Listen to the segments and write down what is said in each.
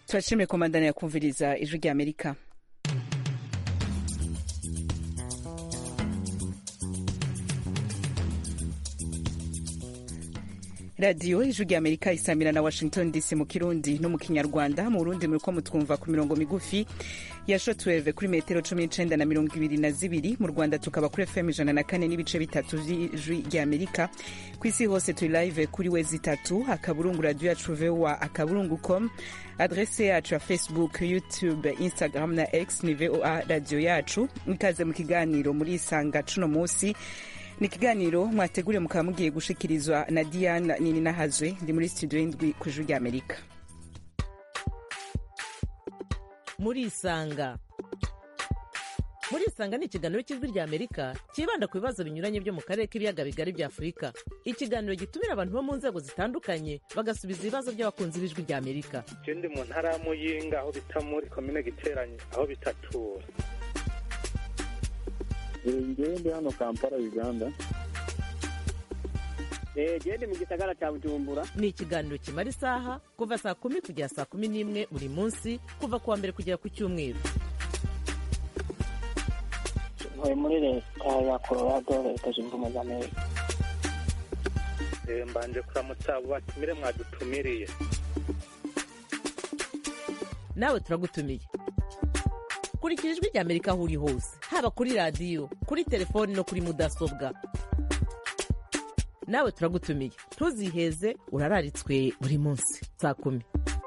turashimye komandana ya kumviriza ijwi rya amerika radiyo ijwi rya amerika isamira na washington dc mu kirundi no mu kinyarwanda mu burundi muriko mutwumva ku mirongo migufi ya shotweve kuri metero cumi n'icenda na mirongo ibiri na zibiri mu rwanda tukaba kuri fm ijana na kane n'ibice bitatu vy'ijwi rya amerika ku isi hose turi live kuri wezi itatu akaburungu radio yacu voa akaburungu com adrese yacu ya facebook youtube instagram na x ni voa radio yacu ikaze mu kiganiro muri isanga cuno musi ni ikiganiro mwateguriye mukaba mugiye gushikirizwa na diana nini nahazwe ndi muri studio y'indwi ku ijwi rya amerika muri isanga muri isanga ni ikiganiro cy'ijwi rya amerika cyibanda ku bibazo binyuranye byo mu karere k'ibiyaga bigari bya afurika ikiganiro gitumira abantu bo mu nzego zitandukanye bagasubiza ibibazo by'abakunzi b'ijwi rya amerika je ndi mu ntara ya muyinga aho bita muri komine giteranye aho bitatura ngewe ndi hano kampala uganda gende mu gisagara cya bujumbura ni ikiganiro kimara isaha kuva saa kumi kugera saa kumi n'imwe buri munsi kuva ku wa mbere kugera ku cyumweru ntuye muri leta ya colorado leta zunze ubumwe za amerika Eh, mbanje kuramutsa abo batumire mwadutumiriye nawe turagutumiye kurikira ijwi rya amerika aho uri hose haba kuri radiyo kuri telefoni no kuri mudasobwa nawe turagutumiye ntuziheze urararitswe buri munsi saa kumi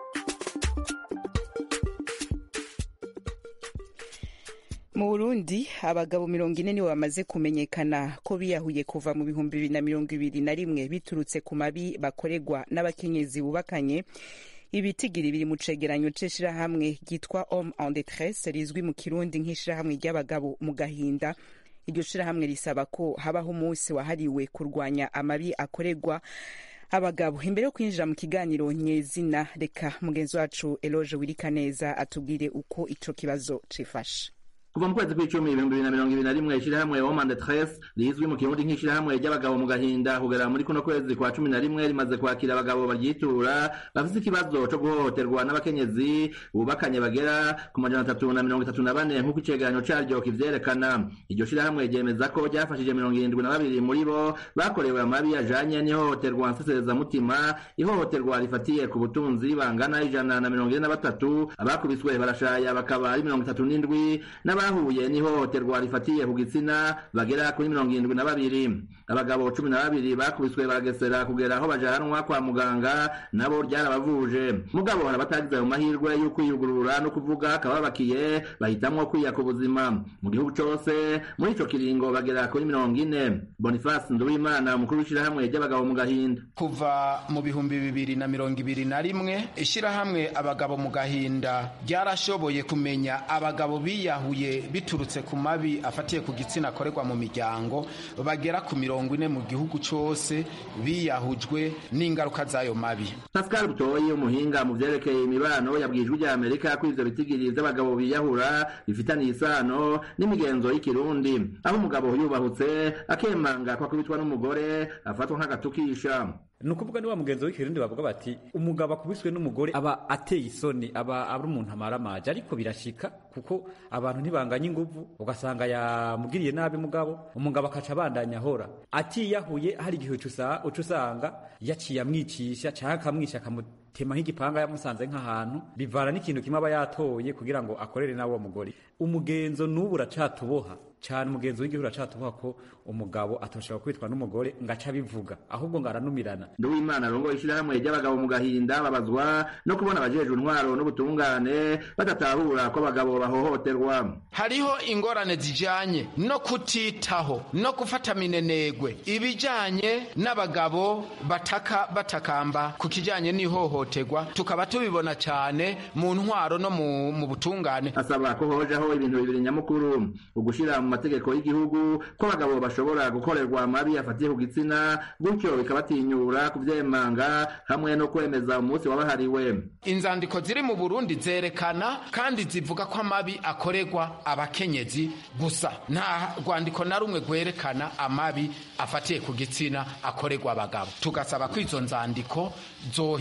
mu burundi abagabo mirongo ine nibo bamaze kumenyekana ko biyahuye kuva mu bihumbi bibiri na mirongo ibiri na rimwe biturutse ku mabi bakorerwa n'abakenyezi bubakanye ibitigiri biri mu cegeranyo c'ishirahamwe ryitwa homme en détresse rizwi mu kirundi nk'ishirahamwe ry'abagabo mu gahinda iryo shirahamwe risaba ko habaho umunsi wahariwe kurwanya amabi akorerwa abagabo imbere yo kwinjira mu kiganiro nyezina reka mugenzi wacu eloge wirikaneza atubwire uko ico kibazo cifashe kuva mu kwezi kw'icumi ibihumbi bibiri na mirongo ibiri na rimwe ishirahamwe woman de tres rizwi mu kirundi nk'ishirahamwe ry'abagabo mu gahinda kugera muri kuno kwezi kwa cumi na rimwe rimaze kwakira abagabo baryitura bafise ikibazo co guhohoterwa n'abakenyezi bubakanye bagera ku majana atatu na mirongo itatu na bane nk'uko icegeranyo caryo kivyerekana iryo shirahamwe ryemeza ko ryafashije mirongo irindwi na babiri muri bo bakorewe amabi ajanye n'ihohoterwa nseserezamutima ihohoterwa rifatiye ku butunzi bangana ijana na mirongo ine na batatu abakubiswe barashaya bakaba ari mirongo itatu n'indwi n'abahuye n'ihohoterwa rifatiye ku gitsina bagera kuri mirongo irindwi na babiri abagabo cumi na babiri bakubiswe baragesera kugera aho bajanwa kwa muganga nabo ryarabavuje mugabo hari abatagize ayo mahirwe yo kwiyugurura no kuvuga kababakiye bahitamwo kwiya ku buzima mu gihugu cose muri ico kiringo bagera kuri mirongo ine boniface nduwimana umukuru w'ishirahamwe ry'abagabo mu gahinda kuva mu bihumbi bibiri na mirongo ibiri na rimwe ishirahamwe abagabo mu gahinda ryarashoboye kumenya abagabo biyahuye biturutse ku mabi afatiye ku gitsina akorerwa mu miryango bagera ku mirongo ine mu gihugu cose biyahujwe n'ingaruka z'ayo mabi pascal butoyi umuhinga mu vyerekeye imibano yabwiye ijwi rya amerika ko ivyo bitigiri vy'abagabo biyahura bifitaniye isano n'imigenzo y'ikirundi aho umugabo yubahutse akemanga ko akubitwa n'umugore afatwa nk'agatukisha ni ukuvuga niwa mugenzi w'ikirundi bavuga bati umugabo akubiswe n'umugore aba ateye isoni aba ari umuntu amaramaje ariko birashika kuko abantu ntibanganya inguvu ugasanga yamugiriye nabi mugabo umugabo akaca abandanya ahora atiyahuye hari igihe uca usanga yaciye amwicisha cyangwa akamwica akamutema nk'igipanga yamusanze nk'ahantu bivana n'ikintu kimwe aba yatoye kugira ngo akorere nawe uwo mugore umugenzo n'ubu uracatuboha cyane umugenzi w'igihugu uracatuvuga ko umugabo atoshobora kwitwa n'umugore ngo aca abivuga ahubwo ngo aranumirana nduwimana arongoye ishirahamwe ry'abagabo mu gahinda babazwa no kubona abajejwe intwaro n'ubutungane badatahura ko abagabo bahohoterwa hariho ingorane zijanye no kutitaho no gufata minenegwe ibijanye n'abagabo bataka batakamba ku kijanye n'ihohoterwa tukaba tubibona cyane mu ntwaro no mu, mu butungane asaba ko hojaho ibintu bibiri nyamukuru ugushira mu mategeko y'igihugu ko abagabo bashobora gukorerwa amabi afatiye ku gitsina gutyo bikabatinyura kuvyemanga hamwe no kwemeza umunsi wabahariwe inzandiko ziri mu burundi zerekana kandi zivuga ko amabi akorerwa abakenyezi gusa nta rwandiko na rumwe rwerekana amabi afatiye ku gitsina akorerwa abagabo tugasaba ko izo nzandiko zohinyanyura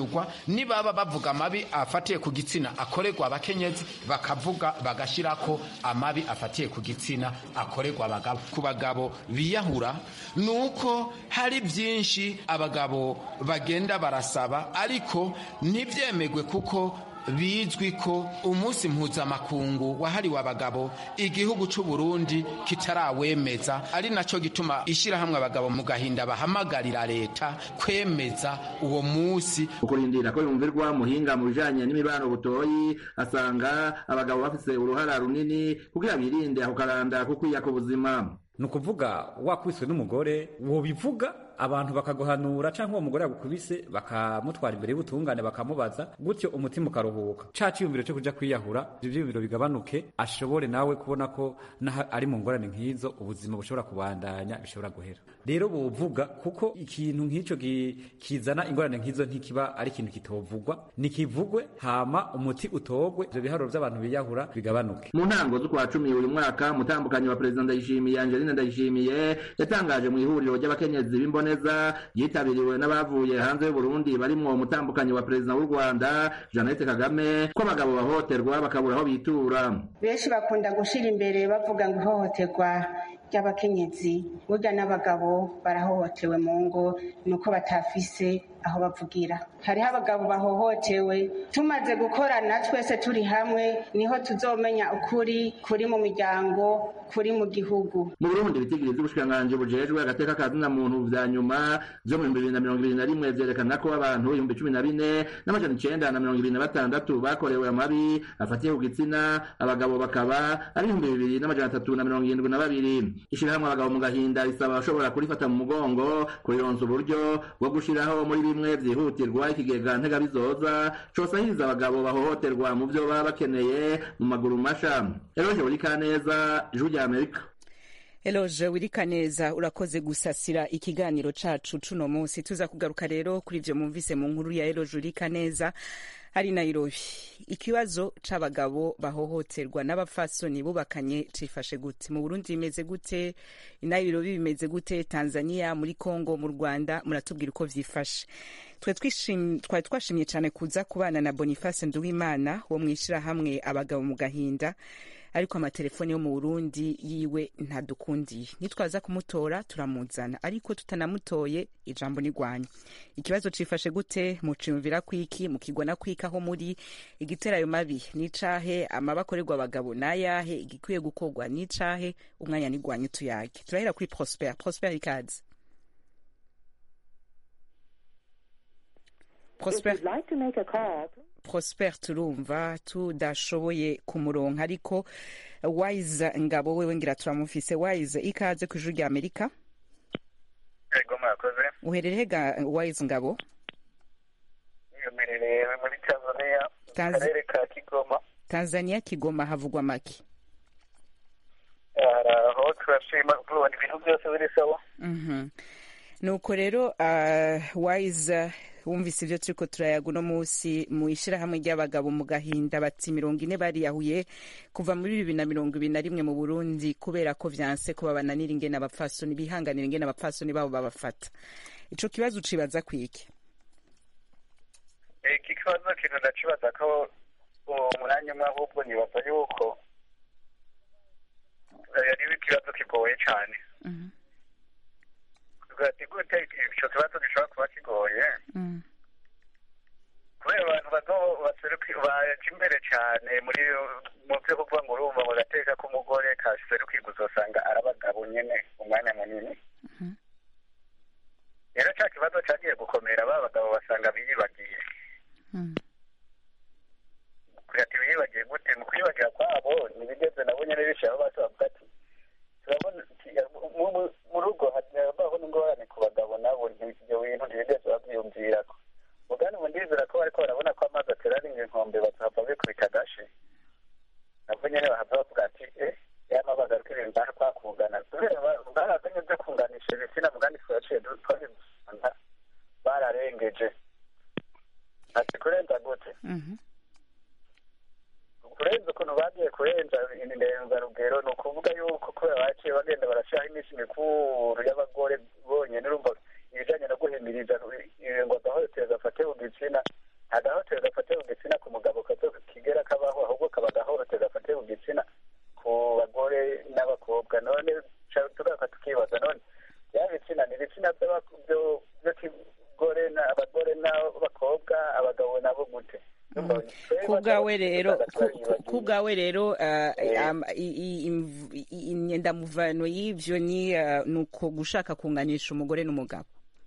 bakayugwa nibaba bavuga amabi afatiye ku gitsina akorerwa abakenyezi bakavuga bagashyirako amabi afatiye ku gitsina akorerwa abagabo ku bagabo biyahura ni uko hari byinshi abagabo bagenda barasaba ariko ntibyemegwe kuko bizwi ko umunsi mpuzamakungu wahariwe abagabo igihugu cy'u Burundi kitarawemeza ari nacyo gituma ishyirahamwe abagabo mu gahinda bahamagarira leta kwemeza uwo munsi ukurindira ko yumvirwa muhinga mu bijanye n'imibano butoyi asanga abagabo bafise uruhara runini kugira birinde ako karanda ko kwiya ku buzima ni ukuvuga wakubiswe n'umugore wobivuga abantu bakaguhanura cyangwa uwo mugore yagukubise bakamutwara imbere y'ubutungane bakamubaza gutyo umutima ukaruhuka ca ciyumviro cyo kuja kwiyahura ivyo vyiyumviro bigabanuke ashobore nawe kubona ko naho ari mu ngorane nk'izo ubuzima bushobora kubandanya bishobora guhera rero bovuga kuko ikintu nk'ico kizana ingorane nk'izo ntikiba ari ikintu kitovugwa nikivugwe hama umuti utogwe ivyo biharuro vy'abantu biyahura bigabanuke mu ntango z'ukwa cumi uyu mwaka mutambukanyi wa perezida ndayishimiye angeline ndayishimiye yatangaje mu ihuriro ry'abakenyezi b'imboneza ryitabiriwe n'abavuye hanze y'uburundi barimwo umutambukanyi wa perezida w'u rwanda jeannette kagame ko abagabo bahohoterwa bakabura aho bitura benshi bakunda gushira imbere bavuga ngo ihohoterwa ry'abakenyezi burya n'abagabo barahohotewe mu ngo ni uko batafise aho bavugira hariho abagabo bahohotewe tumaze gukorana twese turi hamwe niho tuzomenya ukuri kuri mu miryango kuri mu gihugu mu burundi ibitigiri vy'ubushikiranganji bujejwe agateka ka zina muntu vya nyuma vyo mu bihumbi bibiri na mirongo ibiri na rimwe vyerekana ko abantu ibihumbi cumi na bine n'amajana icenda na mirongo ibiri na batandatu bakorewe amabi afatiye ku gitsina abagabo bakaba ari ibihumbi bibiri n'amajana atatu na mirongo irindwi na babiri ishirahamwe abagabo mu gahinda risaba abashobora kurifata mu mugongo kurironsa uburyo bwo gushiraho muri bimwe vyihutirwa ikigega ntegabizoza cosahiriza abagabo bahohoterwa mu vyo baba bakeneye mu maguru masha eroje urikaneza ijwi rya amerika Eloje wirikaneza urakoze gusasira ikiganiro cacu cuno munsi tuza kugaruka rero kuri ivyo mumvise mu nkuru ya Eloje urikaneza ari Nairobi ikibazo c'abagabo bahohoterwa n'abafasoni bubakanye cifashe gute mu Burundi bimeze gute i Nairobi bimeze gute Tanzania muri Congo mu Rwanda muratubwira uko vyifashe twari twashimye cyane kuza kubana na Boniface Nduwimana wo mwishirahamwe abagabo mu gahinda ariko amatelefone yo mu Burundi yiwe ntadukundiye nitwaza kumutora turamuzana ariko tutanamutoye ijambo nigwanya ikibazo cifashe gute muciyumvira kwiki mukigwana kwika aho muri igitera ayo mabi nicahe amabakorerwa abagabo nayahe igikwiye gukorwa nicahe umwanya nigwanya tuyage turahera kuri Prosper Prosper ikaze Prosper Prosper turumva tudashoboye kumuronka ariko Wise ngabo wewe ngira turamufise Wise ikaze ku ijuru rya Amerika Ego mwakoze uherereye ga Wise ngabo Uherereye muri Tanzania Tanz- karere ka Kigoma Tanzania Kigoma havugwa make aho turashima kubona ibintu byose biri sawa Mhm. nuko rero uh, Wise wumvise ivyo turiko turayaga uno musi mu ishirahamwe ry'abagabo mu gahinda bati mirongo ine bariyahuye kuva muri bibiri na mirongo ibiri na rimwe mu burundi kubera ko vyanse ko babananira ingene abapfasoni bihanganira ingene abapfasoni babo babafata ico kibazo ucibaza kwiki iki kibazo kintu ndacibaza ko umwanya umwe ahubwo nibaza yuko eh, ari ikibazo kigoye cyane ati gute ico kibazo gishobora kuba kigoye kubera abantu bazo baseruki baje imbere cyane muri mu byo kuvuga ngo urumva ngo gateka k'umugore kaserukirwa uzosanga ari abagabo nyene umwanya munini rero ca kibazo cagiye gukomera ba bagabo basanga biyibagiye ati biyibagiye gute mu kwibagira kwabo ntibigeze nabo nyene bishiraho basi bavuga ati turabona mu- mu- mu rugo habaho n'ingorane ku bagabo nabo nti- ivyo bintu ntibigeze bavyiyumvirako mugani ubu ndizera ko bariko barabona ko amazi ateraringa inkombe bazahava bikubita agashi nabwo nyene bahava bavuga ati eh yama bagaruka ibintu baha kwakungana kubera ba- barazanye vyo kunganisha ibitsina mugani twaciye du- twabisanga bararengeje ati kurenza gute kurenza ukuntu bagiye kurenza indenzarugero ni ukuvuga yuko kubera baciye bagenda barashyiraho iminsi mikuru y'abagore bonyine urumva ibijanye no guhimiriza eh, ngo agahotero gafate ku gitsina nta gahotero gafate ku gitsina ku mugabo kazo kigera kabaho ahubwo kaba agahotero gafate ku gitsina ku bagore n'abakobwa none ca- tugaka tukibaza none ya bitsina ni ibitsina by'aba- byo- by'ikigore na- abagore n'abakobwa abagabo nabo gute Urumva, twebwe ku bwawe abagabo rero usanga ku- ku- twayibagiye. ku bwawe rero uh, Eh. am- i- i- imv- i- imyendamuvano y'ivyo ni uh, nuko gushaka kunganisha umugore n'umugabo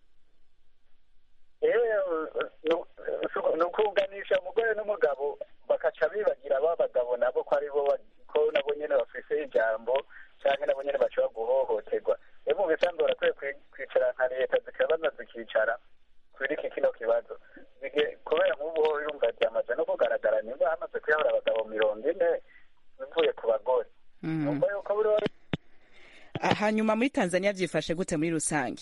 ni ukuganisha umugore n'umugabo bakaca bibagira ba bagabo nabo ko ari bo ba- ko nabo nyene bafise ijambo canke nabo nyene bashobora guhohoterwa rero mu bisanzwe barakwiye kwi- kwicara nka leta zikabaza zikicara kuri iki kino kibazo Bige- kubera nk'ubu ho yumva byamaze no kugaragara nimba hamaze kuyahura abagabo mirongo ine bivuye ku bagore Mhm. numva yuko buri wese Ah, hanyuma muri tanzania vyifashe gute muri rusange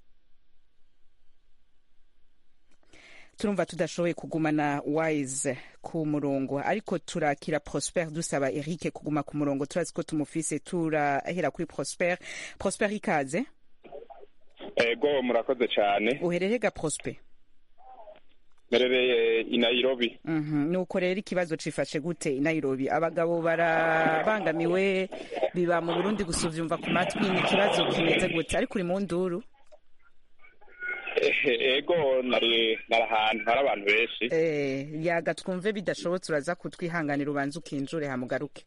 turumva tudashoboye kugumana wise ku murongo ariko turakira prosper dusaba eric kuguma ku murongo turazi ko tumufise turahera kuri prosper prosper ikaze ego murakoze cyane uherere ga prosper merereye i nairobi Mhm, nuko rero ikibazo cifashe gute i nairobi abagabo barabangamiwe biba mu burundi gusa uvyumva ku matwi ni ikibazo kimeze gute ariko uri mu nduru Eh, ego nari nari ahantu hari abantu benshi Eh, yaga twumve bidashobotse uraza kutwihanganira ubanza ukinjure hamugaruke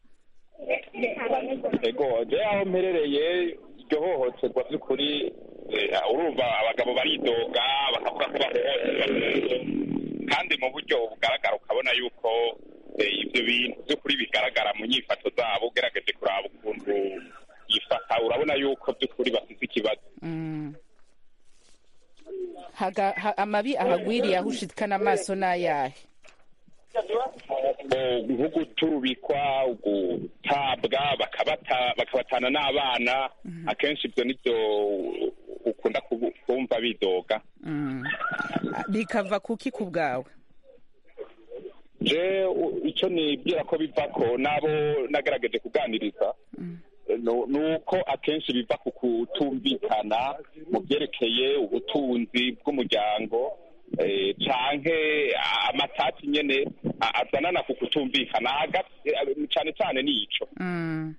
ego je aho mperereye iryo hohoterwa by'ukuri eh, urumva abagabo baridoga bakavuga ko bahohoterwa kandi mu buryo bugaragara ukabona yuko eh, ibyo bintu by'ukuri bigaragara mu nyifato zabo ugerageje kuraba ukuntu yifata urabona yuko by'ukuri bafite ikibazo Mm. Haga, ha, amabi ahagwiriye aho ushikana amaso n'ayahe ngo nko guturubikwa gutabwa bakabata bakabatana n'abana akenshi ibyo nibyo ukunda kubu- kumva bidoga Mm. bikava kuki ku bwawe je u- icyo nibwira ko biva ko nabo nagerageje kuganiriza nu- ni uko akenshi biva ku kutumvikana mu byerekeye ubutunzi bw'umuryango eh, canke amatati nyene a- azanana ku kutumvikana hagati- eh, cane cane nico Mm.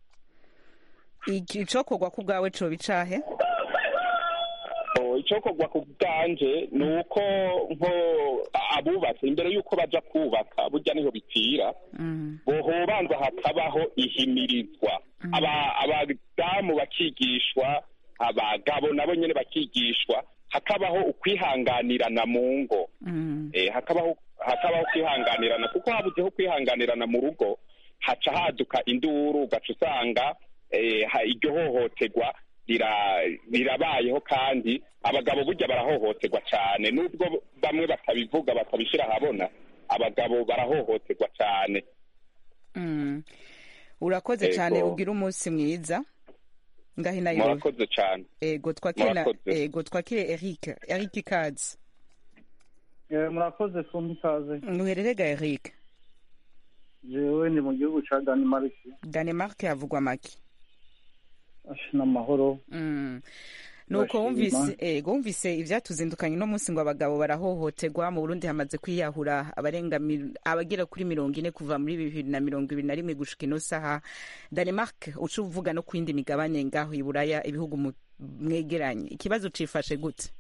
Iki- icokorwa ku bwawe coba icahe Oh, icokorwa ku bwanje ni uko nko abubatse imbere y'uko baja kubaka burya niho bipfira Mm. bohobanza hakabaho ihimirizwa Aba- abadamu bakigishwa abagabo nabo nyene bakigishwa hakabaho ukwihanganirana mu ngo Mm. eh, hakabaho hakabaho kwihanganirana kuko habuzeho kwihanganirana mu rugo haca haduka induru ugaca usanga eh, ha- iryo hohoterwa rira- rirabayeho kandi abagabo burya barahohoterwa cyane nubwo bamwe batabivuga batabishyira ahabona abagabo barahohoterwa cyane Mm. urakoze Ego. cyane ugira umunsi mwiza ngaho i nairobi murakoze cyane ego twakire na- Murakoze. ego twakire eric eric ikaze Eh, murakoze kumbi ikaze uherere ga eric jewe ndi mu gihugu ca Denmark danemark havugwa make Ash, n'amahoro Mm. nuko Bashima. wumvise ego wumvise ivyatuzindukanye no munsi ngo abagabo barahohoterwa mu burundi hamaze kwiyahura abarenga mil- abagera kuri mirongo ine kuva muri bibiri na mirongo ibiri na rimwe gushika ino saha danemark uca uvuga no ku yindi migabane ngaho i buraya ibihugu mu- mwegeranye ikibazo cifashe gute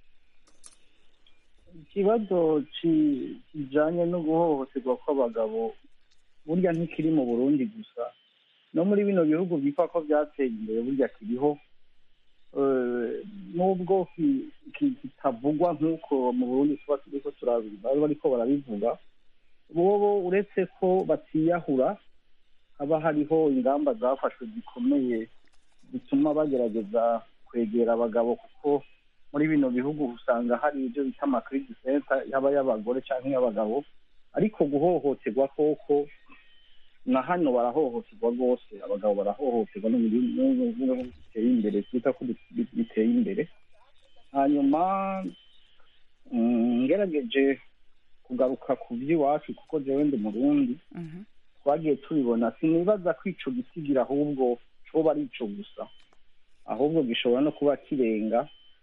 ikibazo ki- kijanye no guhohoterwa kw'abagabo burya ntikiri mu burundi gusa no muri bino bihugu byitwa ko byateye imbere burya kiriho Eh, nubwo ki- ki- kitavugwa nk'uko mu burundi tuba turiko turabi- bari bariko barabivuga bobo uretse ko batiyahura haba hariho ingamba zafashwe zikomeye zituma bagerageza kwegera abagabo kuko muri bino bihugu usanga hari ibyo bita amakiridi senta yaba y'abagore cyangwa iy'abagabo ariko guhohoterwa koko na hano barahohoterwa rwose abagabo barahohoterwa no mu bihugu biteye imbere twita ko bi- biteye imbere hanyuma mm, ngerageje kugaruka ku by'iwacu kuko jewe ndi murundi Mhm. twagiye tubibona sinibaza ko ico gisigira ahubwo coba ari ico gusa ahubwo gishobora no kuba kirenga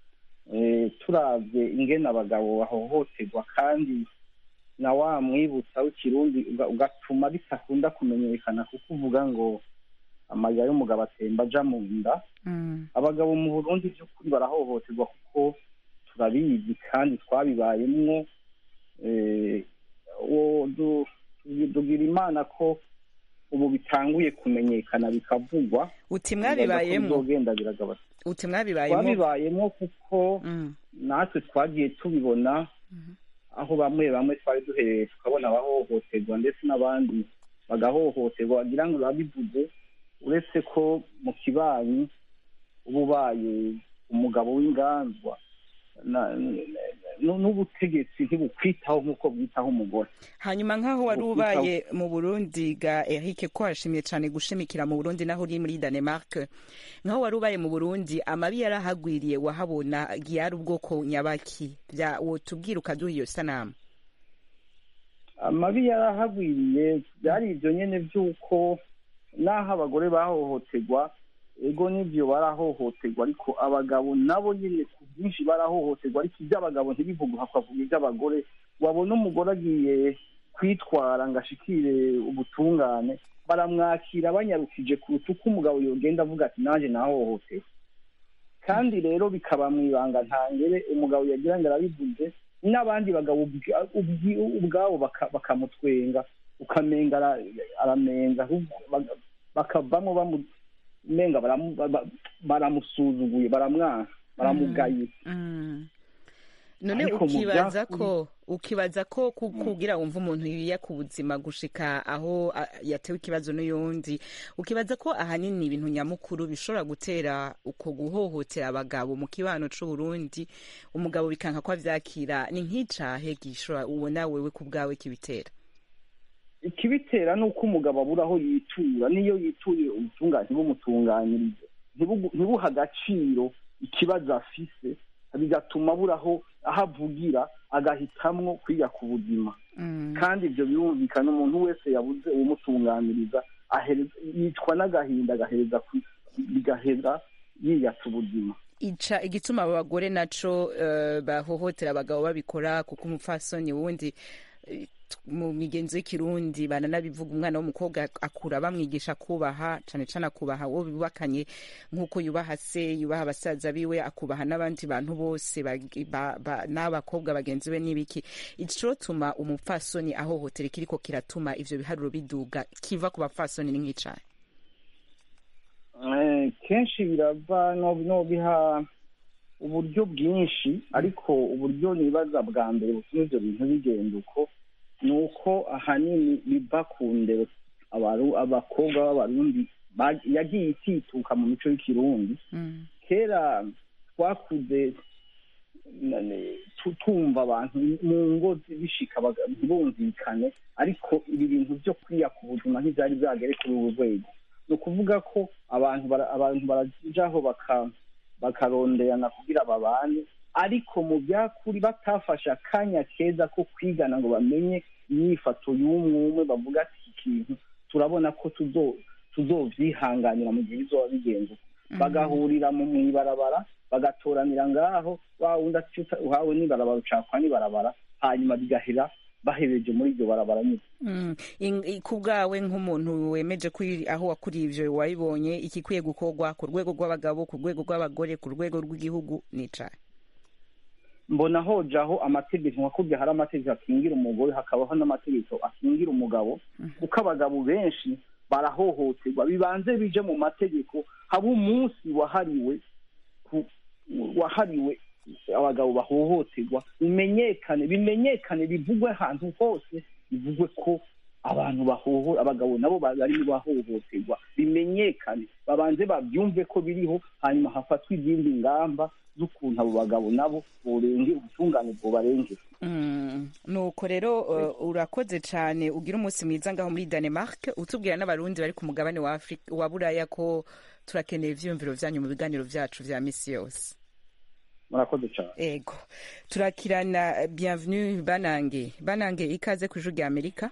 eh, turavye ingene abagabo bahohoterwa kandi na wa mwibutsa w'ikirundi uga- ugatuma bitakunda kumenyekana kuko uvuga ngo amarira y'umugabo atemba aja mu nda abagabo mu burundi by'ukuri barahohoterwa kuko turabizi kandi twabibayemwo eh, uwo du- tugira imana ko ubu bitanguye kumenyekana bikavugwa uti mwabibayemwo bizogenda biragabanuka uti mwabibayemo twabibayemo kuko natwe twagiye tubibona aho bamwe bamwe twari duhereye tukabona abahohoterwa ndetse n'abandi bagahohoterwa wagira ngo babivuze uretse ko mu kibanyi uba ubaye umugabo w'inganzwa na- n- n'ubutegetsi ntibukwitaho nk'uko bwitaho umugore hanyuma nk'aho wari Ubu ubaye mu burundi ga eric ko washimye cyane gushimikira mu burundi naho uri muri danemark nk'aho wari ubaye mu burundi amabi yarahagwiriye wahabona yari ubwoko nyabaki bya wotubwira ukaduha iyo sanamu amabi yarahagwiriye byari ibyo nyine by'uko n'aho abagore bahohoterwa ego n'ibyo barahohoterwa ariko abagabo nabo nyine ku bwinshi barahohoterwa ariko iby'abagabo ntibivugwe hakavuga iby'abagore wabona umugore agiye kwitwara ngo ashikire ubutungane baramwakira banyarukije kuruta uko umugabo yogenda avuga ati nanjye nahohotewe kandi rero bikaba mu ibanga ntangere umugabo yagira ngo arabivuze n'abandi bagabo ubwa- ubwi- ubwabo baka- bakamutwenga ukamenga ara- aramenga ahubwo baga- bakavamo bamu- umenga baramu- ba- ba- baramusuzuguye baramwanka baramugaye none Ariko mu ukibaza byakuri- ko ukibaza ko ku- kugira wumva umuntu yiya ku buzima gushika aho a- yatewe ikibazo n'uyundi ukibaza ko ahanini ibintu nyamukuru bishobora gutera uko guhohotera abagabo mu kibano c'uburundi umugabo bikanka ko avyakira ni nk'icahe gishobora ubona wewe ku bwawe kibitera ikibitera ni uko umugabo abura aho yitura n'iyo yituriye ubutungane ntibumutunganyirize ntibugu- ntibuhe agaciro ikibazo afise bigatuma abura aho aho avugira agahitamwo kwiga ku buzima kandi ibyo birumvikana umuntu wese yabuze uwumutunganiriza ahereza- yicwa n'agahinda agahereza ku- bigahera yiyatsa ubuzima ica igituma abo bagore naco eh, bahohotera abagabo babikora kuko umupfasoni wundi eh, t- mu migenzo y'ikirundi bananabivuga umwana w'umukobwa akura bamwigisha kubaha cane cane akubaha uwo bubakanye nk'uko yubaha se yubaha abasaza biwe akubaha n'abandi bantu bose bagi- ba- ba- n'abakobwa bagenzi be n'ibiki icotuma umupfasoni ahohotera ikiriko kiratuma ivyo biharuro biduga kiva ku bapfasoni ni nk'icahe Eh, kenshi birava no no biha uburyo bwinshi ariko uburyo nibaza bwa mbere butuma ibyo bintu bigenda uko ni uko ahanini biva ku ndero abaru- abakobwa b'abarundi ba- yagiye itituka mu mico y'ikirundi kera twakuze na- ne- tu- tumva abantu mu ngo zi- bishika baga- ntibumvikane ariko ibi bintu byo kwiya ku buzima ntibyari byagere kuri uru rwego ni ukuvuga ko abantu bara- abantu barajaho baka- bakaronderana kugira babane ariko mu byakuri batafashe akanya keza ko kwigana ngo bamenye imyifato y'umwe umwe bavuga ati iki kintu turabona ko tuzo- tuzovyihanganira mu gihe bizoba bigenze uko." bagahurira mu mw'ibarabara bagatoranira ngaho wa wundi ati "Uta- uhawe n'ibarabara ucakwa n'ibarabara hanyuma bigahera bahereje muri iryo barabara nyine Mm. In- i- ku bwawe nk'umuntu wemeje ko iri- aho wakuriye ivyo wabibonye ikikwiye gukorwa ku rwego rw'abagabo ku rwego rw'abagore ku rwego rw'igihugu nicaye mbona hojaho amategeko nka kurya hari amategeko akingira umugore hakabaho n'amategeko akingira umugabo kuko abagabo benshi barahohoterwa bibanze bije mu mategeko haba umunsi wahariwe ku- wahariwe abagabo bahohoterwa bimenyekane bimenyekane bivugwe ahantu hose bivugwe ko abantu bahoho abagabo nabo bari mu bahohoterwa bimenyekane babanze babyumve ko biriho hanyuma hafatwe izindi ngamba z'ukuntu abo bagabo nabo borenge ubutungane bwobarengera Mm. nuko rero uh, urakoze cane ugira umunsi mwiza ngaho muri danemark utubwira n'abarundi bari ku mugabane wa Afri- wa buraya ko turakeneye ivyiyumviro vyanyu mu biganiro vyacu vya misi yose murakoze cyane ego turakirana bienvenue banange banange ikaze ku ijuru rya amerika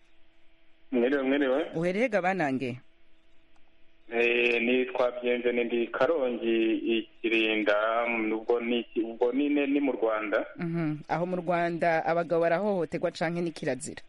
mwiriwe mwiriwe uherehega banange Eh, nitwa byenzene ndi karongi ikirinda ubwo ni ubwo rwanda Mhm. aho mu rwanda abagabo barahohoterwa canke ni kirazira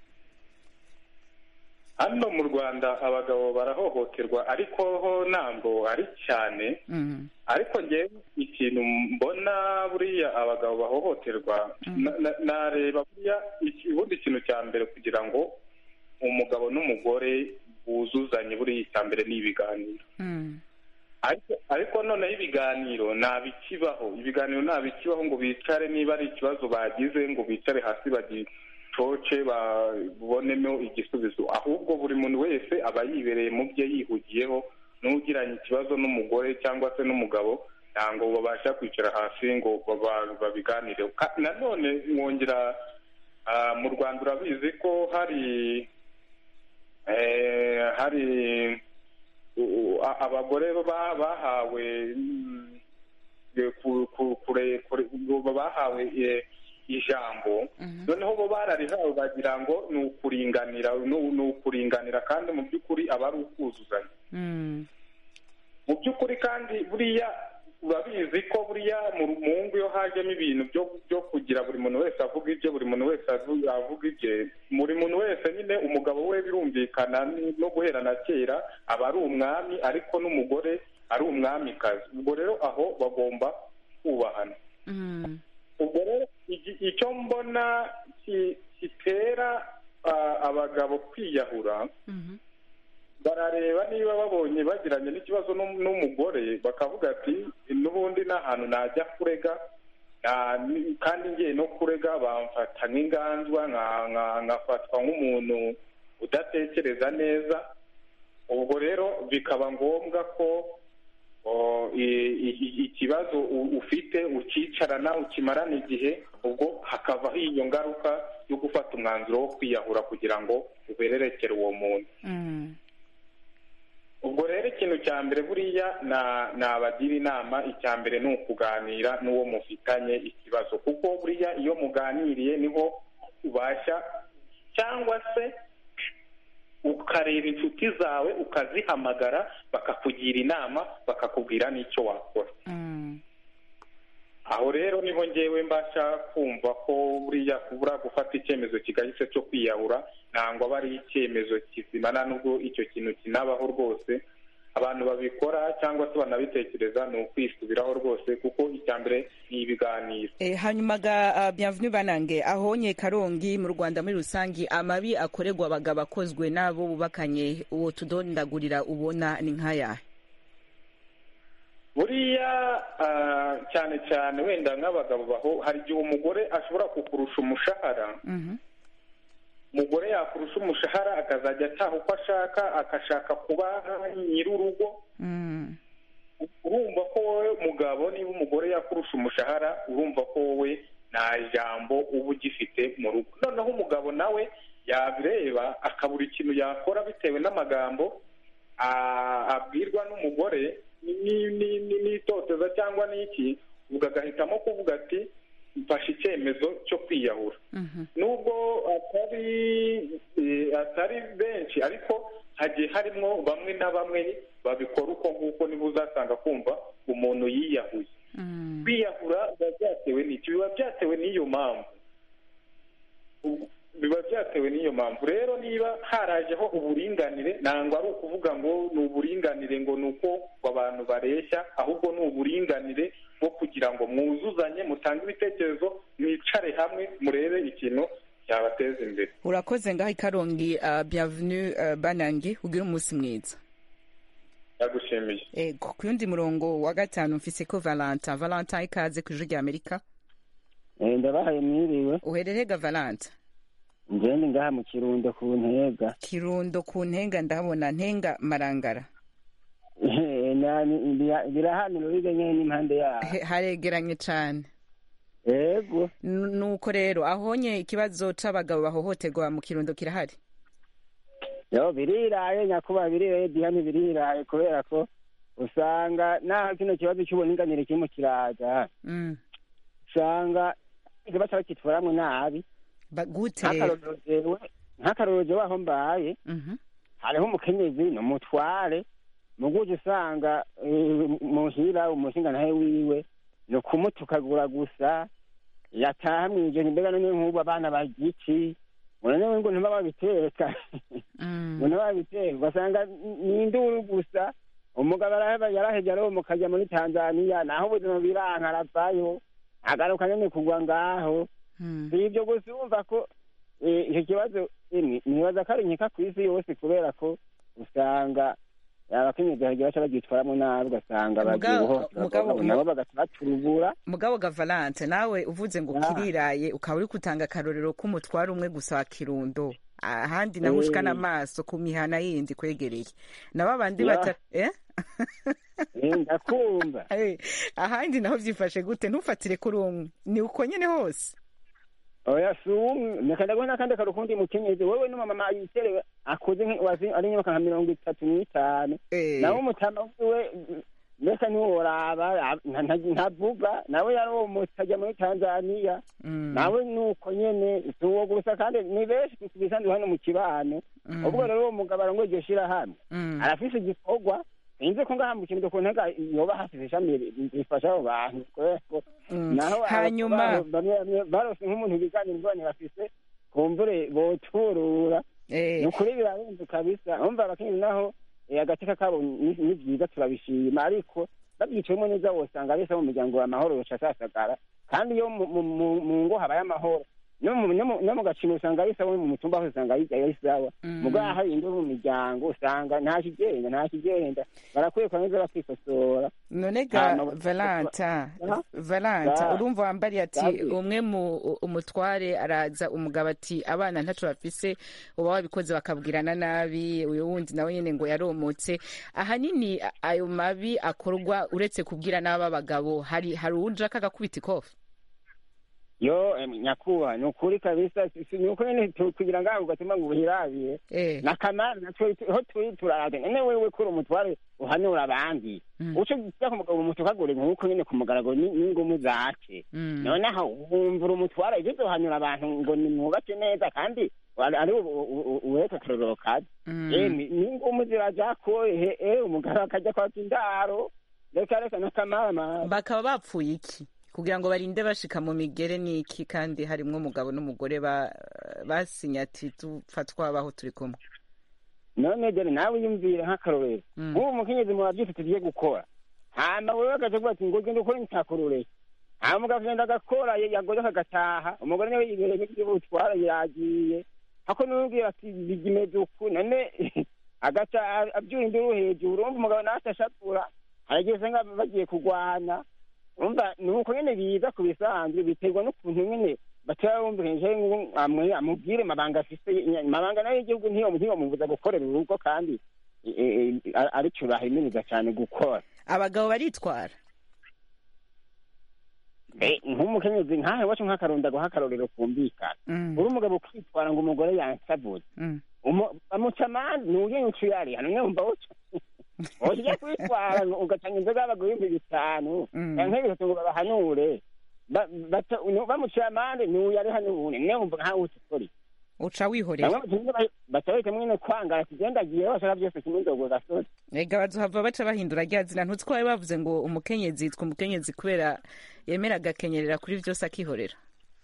hano mu rwanda abagabo barahohoterwa ariko ho ntabwo ari cyane Mhm. ariko ngewe ikintu mbona buriya abagabo bahohoterwa na- na- nareba buriya iki- ubundi ikintu cya mbere kugira ngo umugabo n'umugore buzuzanye buriya icya mbere ni ibiganiro Mhm. ariko ariko noneho ibiganiro ntabikibaho ibiganiro ntabikibaho ngo bicare niba ari ikibazo bagize ngo bicare hasi bagicoce babonemo igisubizo ahubwo buri muntu wese aba yibereye mu bye yihugiyeho n'ugiranye ikibazo n'umugore cyangwa se n'umugabo ntabwo babasha kwicara hasi ngo baba- babiganireho Ka- nanone mwongera ah, mu rwanda urabizi ko hari eh, hari u- a- abagore ba- bahawe mm, eh, ku- ku- kure- kure- ngo bahawe eh, ijambo noneho bo bararihawe bagira ngo ni ukuringanira ni ni ukuringanira kandi mu by'ukuri aba ari ukuzuzanya Mhm. mu by'ukuri kandi buriya urabizi ko buriya mu mu ngo iyo hajemo ibintu byo byo kugira buri muntu wese avuga ibye buri muntu wese avu- avuga ibye buri muntu wese nyine umugabo we birumvikana ni- no guhera na kera aba ari umwami ariko n'umugore ari umwamikazi ubwo rero aho bagomba kubahana Mhm. ubwo rero igi- icyo mbona ki- kitera ah, abagabo kwiyahura Mhm. barareba niba babonye bagiranye n'ikibazo n'um- n'umugore bakavuga ati n'ubundi nta hantu najya kurega nta- ni- kandi ngiye no kurega bamfata nk'inganzwa nka- nka- nkafatwa nk'umuntu udatekereza neza ubwo rero bikaba ngombwa ko o, i- i- ikibazo u- ufite ukicarana ukimarana igihe ubwo hakavaho iyo ngaruka yo gufata umwanzuro wo kwiyahura kugira ngo ubererekere uwo muntu Mhm. ubwo rero ikintu cya mbere buriya na- nabagira inama icya mbere ni ukuganira n'uwo mufitanye ikibazo kuko buriya iyo muganiriye niho ubasha cyangwa se ukareba inshuti zawe ukazihamagara bakakugira inama bakakubwira n'icyo wakora Mhm. aho rero niho ngewe mbasha kumva ko buriya kubura gufata icyemezo kigahise cyo kwiyahura ntabwo aba ari icyemezo kizima nta nubwo icyo kintu kinabaho rwose abantu babikora cyangwa se banabitekereza ni ukwisubiraho rwose kuko icya mbere ni ibiganiro Eh, hanyuma ga uh, bienvenue banange ahonye karongi mu rwanda muri rusangi amabi akorerwa abagabo akozwe n'abo bubakanye uwo tudondagurira ubona ni nk'ayahe buriya ah, cyane cyane wenda nk'abagabo baho hari igihe umugore ashobora kukurusha umushahara Mhm. umugore yakurusha umushahara akazajya ataha uko ashaka agashaka kuba nyir'urugo Mhm. urumva ko wowe mugabo niba umugore yakurusha umushahara urumva ko wowe nta jambo uba ugifite mu rugo noneho umugabo nawe yabireba akabura ikintu yakora bitewe n'amagambo ah, abwirwa n'umugore ni- ni- ni- n'itoteza cyangwa n'iki ubwo agahitamo kuvuga ati mfashe icyemezo cyo kwiyahura Mhm. nubwo atari eh, atari benshi ariko hagiye harimo bamwe na bamwe babikora uko nguko niba uzasanga kumva umuntu yiyahuye Mhm. kwiyahura biba byatewe n'iki biba byatewe n'iyo mpamvu Ubu- biba byatewe n'iyo mpamvu rero niba harajeho uburinganire ntabwo ari ukuvuga ngo ni uburinganire ngo ni uko ngo abantu bareshya ahubwo ni uburinganire bwo kugira ngo mwuzuzanye mutange ibitekerezo mwicare hamwe murebe ikintu cyabateza imbere urakoze ngaho i karongi uh, bienvenue uh, banange ugire umunsi mwiza ndagushimiye ego ku yundi murongo wa gatanu mfise ko valentin valentin ikaze ku ijwi rya amerika Eh, ndabahaye mwiriwe uherereye ga valentin njyewe ndi ngaha mu kirundo ku ntega kirundo ku ntenga ndahabona ntenga marangara Eh, na- ni- bira- birahanira uriga nyene n'impande yaho He- haregeranye cane ego N- nuko rero ahonye ikibazo c'abagabo bahohoterwa mu kirundo kirahari yo biriraye nyakuba biriraye dihani biriraye kubera ko usanga naho kino kibazo cy'uburinganire kirimo kiraza Mm. usanga ikibazo bakitwaramwo nabi Ba- gute nk'akarorero jewe nk'akarorero jewe aho mbaye Mhm. hariho umukenyezi ni umutware muguje usanga eh, muhira umushingantahe wiwe ni ukumutukagura gusa yataha mw'ijoro mbega none nk'ubu abana barya iki ngo none ngo ntibaba babiteka ngo ntibabiteka ugasanga ni induru gusa umugabo araheba yarahevye aromoka ajya muri tanzaniya naho ubuzima biranka aravayo agaruka nyene kugwa ngaho si ivyo gusa urumva ko eh, icyo kibazo emwe nibaza ko ari nkeka kw'isi yose kubera ko usanga abakenyezi hagiye baca bagyitwaramo nabi ugasanga bagiye Mugabo- guhohotera mugabo- abagabo nabo bagaca baturubura mugabo ga valante nawe uvuze ngo Ah. kiriraye ukaba uri gutanga akarorero k'umutware umwe gusa wa kirundo ahandi naho Eh. ushikana amaso ku mihana yindi kwegereye na babandi Ya. bata eh? Eh, ndakumva Eh, ahandi naho vyifashe gute ntufatire kuri umwe ni uko nyene hose oya si umwe reka ndaguha n'akandi karo kundi mukenyezi wowe n'umumama yiterewe akuze nki- wazi- ari imyaka nka mirongo itatu n'itanu nawe umutama wiwe mbese ntiworaba nta- nta- ntavuga nawe yaromotse ajya muri tanzaniya nawe nuko nyene si uwo gusa kandi ni benshi tubisanzwe hano mu kibano Mm. ubwo rero uwo mugabo arongoye iryo shirahamwe Mm. arafise igikorwa sinzi ko ngaha mu kintu ku ntega yoba hafise ishami rifasha abo bantu kubera ko Mm. naho Hanyuma- abantu bamwe bamwe barose nk'umuntu biganira ingorane bafise kumbure boturura ni ukuri birarenze kabisa umva abakenyezi naho eh, agateka kabo ni ni vyiza turabishima ariko babyicayemo neza wosanga bese mu muryango wa mahoro yoca asasagara kandi iyo mu- mu- mu mu ngo habaye amahoro no mu- no mu- no mu gaciro usanga ari sawa mu mutumba hose usanga ari ari sawa Mm. mugabo hari indi mu miryango usanga nta kigenda nta kigenda barakwiye kwaneza bakikosora none ga Hama- valanta Aha. valanta Da. urumva wambariye ati Dabi. umwe mu umutware araza umugabo ati abana ntaco bafise uba wabikoze bakabwirana nabi uyu wundi nawe nyene ngo yaromotse ahanini a- ayo mabi akorwa uretse kubwira n'aba bagabo hari hari uwuja kagakubita ikofi yo em, nyakuba ni ukuri kabisa si- si- ni uko nyene tu- kugira ngaho ugatuma ngo uhirabire Eh. nakamara natwe ho turi turarade none wewe kuri umutware uhanura abandi Mm. uco gisa ku mugabo umutukagure nk'uko nyene ku mugaragaro ni- n'ingumu zace Mm. noneho wumvura umutware ivyo uzohanura abantu ngo nimwubake neza kandi ari ari uweka akarorero kazi Mm. Eh, ni- n'ingumu ziraja ko ehe eh, umugabo akajya kwaka indaro reka reka nakamara bakaba bapfuye iki kugira ngo barinde bashika mu migere n'iki kandi harimwo umugabo n'umugore ba- basinye ati dupfa twabaho turi kumwe none dore nawe yumvire nk'akarorero Mm. nk'ubu mukenyezi muba byose tugiye gukora hama wewe agaca avuga ati ngo genda ukore ntakurure hama umugabo agenda agakora ye- yagoze akagataha umugore nawe yibereye nk'iby'ubutwara yagiye ako n'ubwira ati bigimeze uku none agaca a- abyura induru hejuru urumva umugabo nawe atashapura haragiye usanga bagiye kurwana urumva ni uko nyene biza ku bisanzwe biterwa n'ukuntu nyene batera bumvikanije amwe amubwire mabanga afise mabanga nayo y'igihugu ntiyo ntiyomubuza gukorera urugo kandi eh, eh, ari- arico bahimiriza cyane gukora abagabo baritwara Eh, nk'umukenyezi nkahe wacu nk'akaronda guha akarorero kumvikana Mm. uri umugabo ukitwara ngo umugore yansabuze Mm. Umu- bamuca amande nuye incu yari hano nyumva uca ujya kwitwara ngo ugatanga inzoga y'abagore ibihumbi bitanu Mm. canke bitatu ngo babahanure Ba- bata- nu- bamuciye amande nuye ari hano ubu ne wumva nkawe uca ukora iki? uca wihorera bamwe batumye ba- batabika mwene kwangara kigendagiye bashaka byose kimwe nzogo gasore ega bazohava baca bahindura rya zina ntutsi ko bari bavuze ngo umukenyezi yitwa umukenyezi kubera yemera agakenyerera kuri vyose akihorera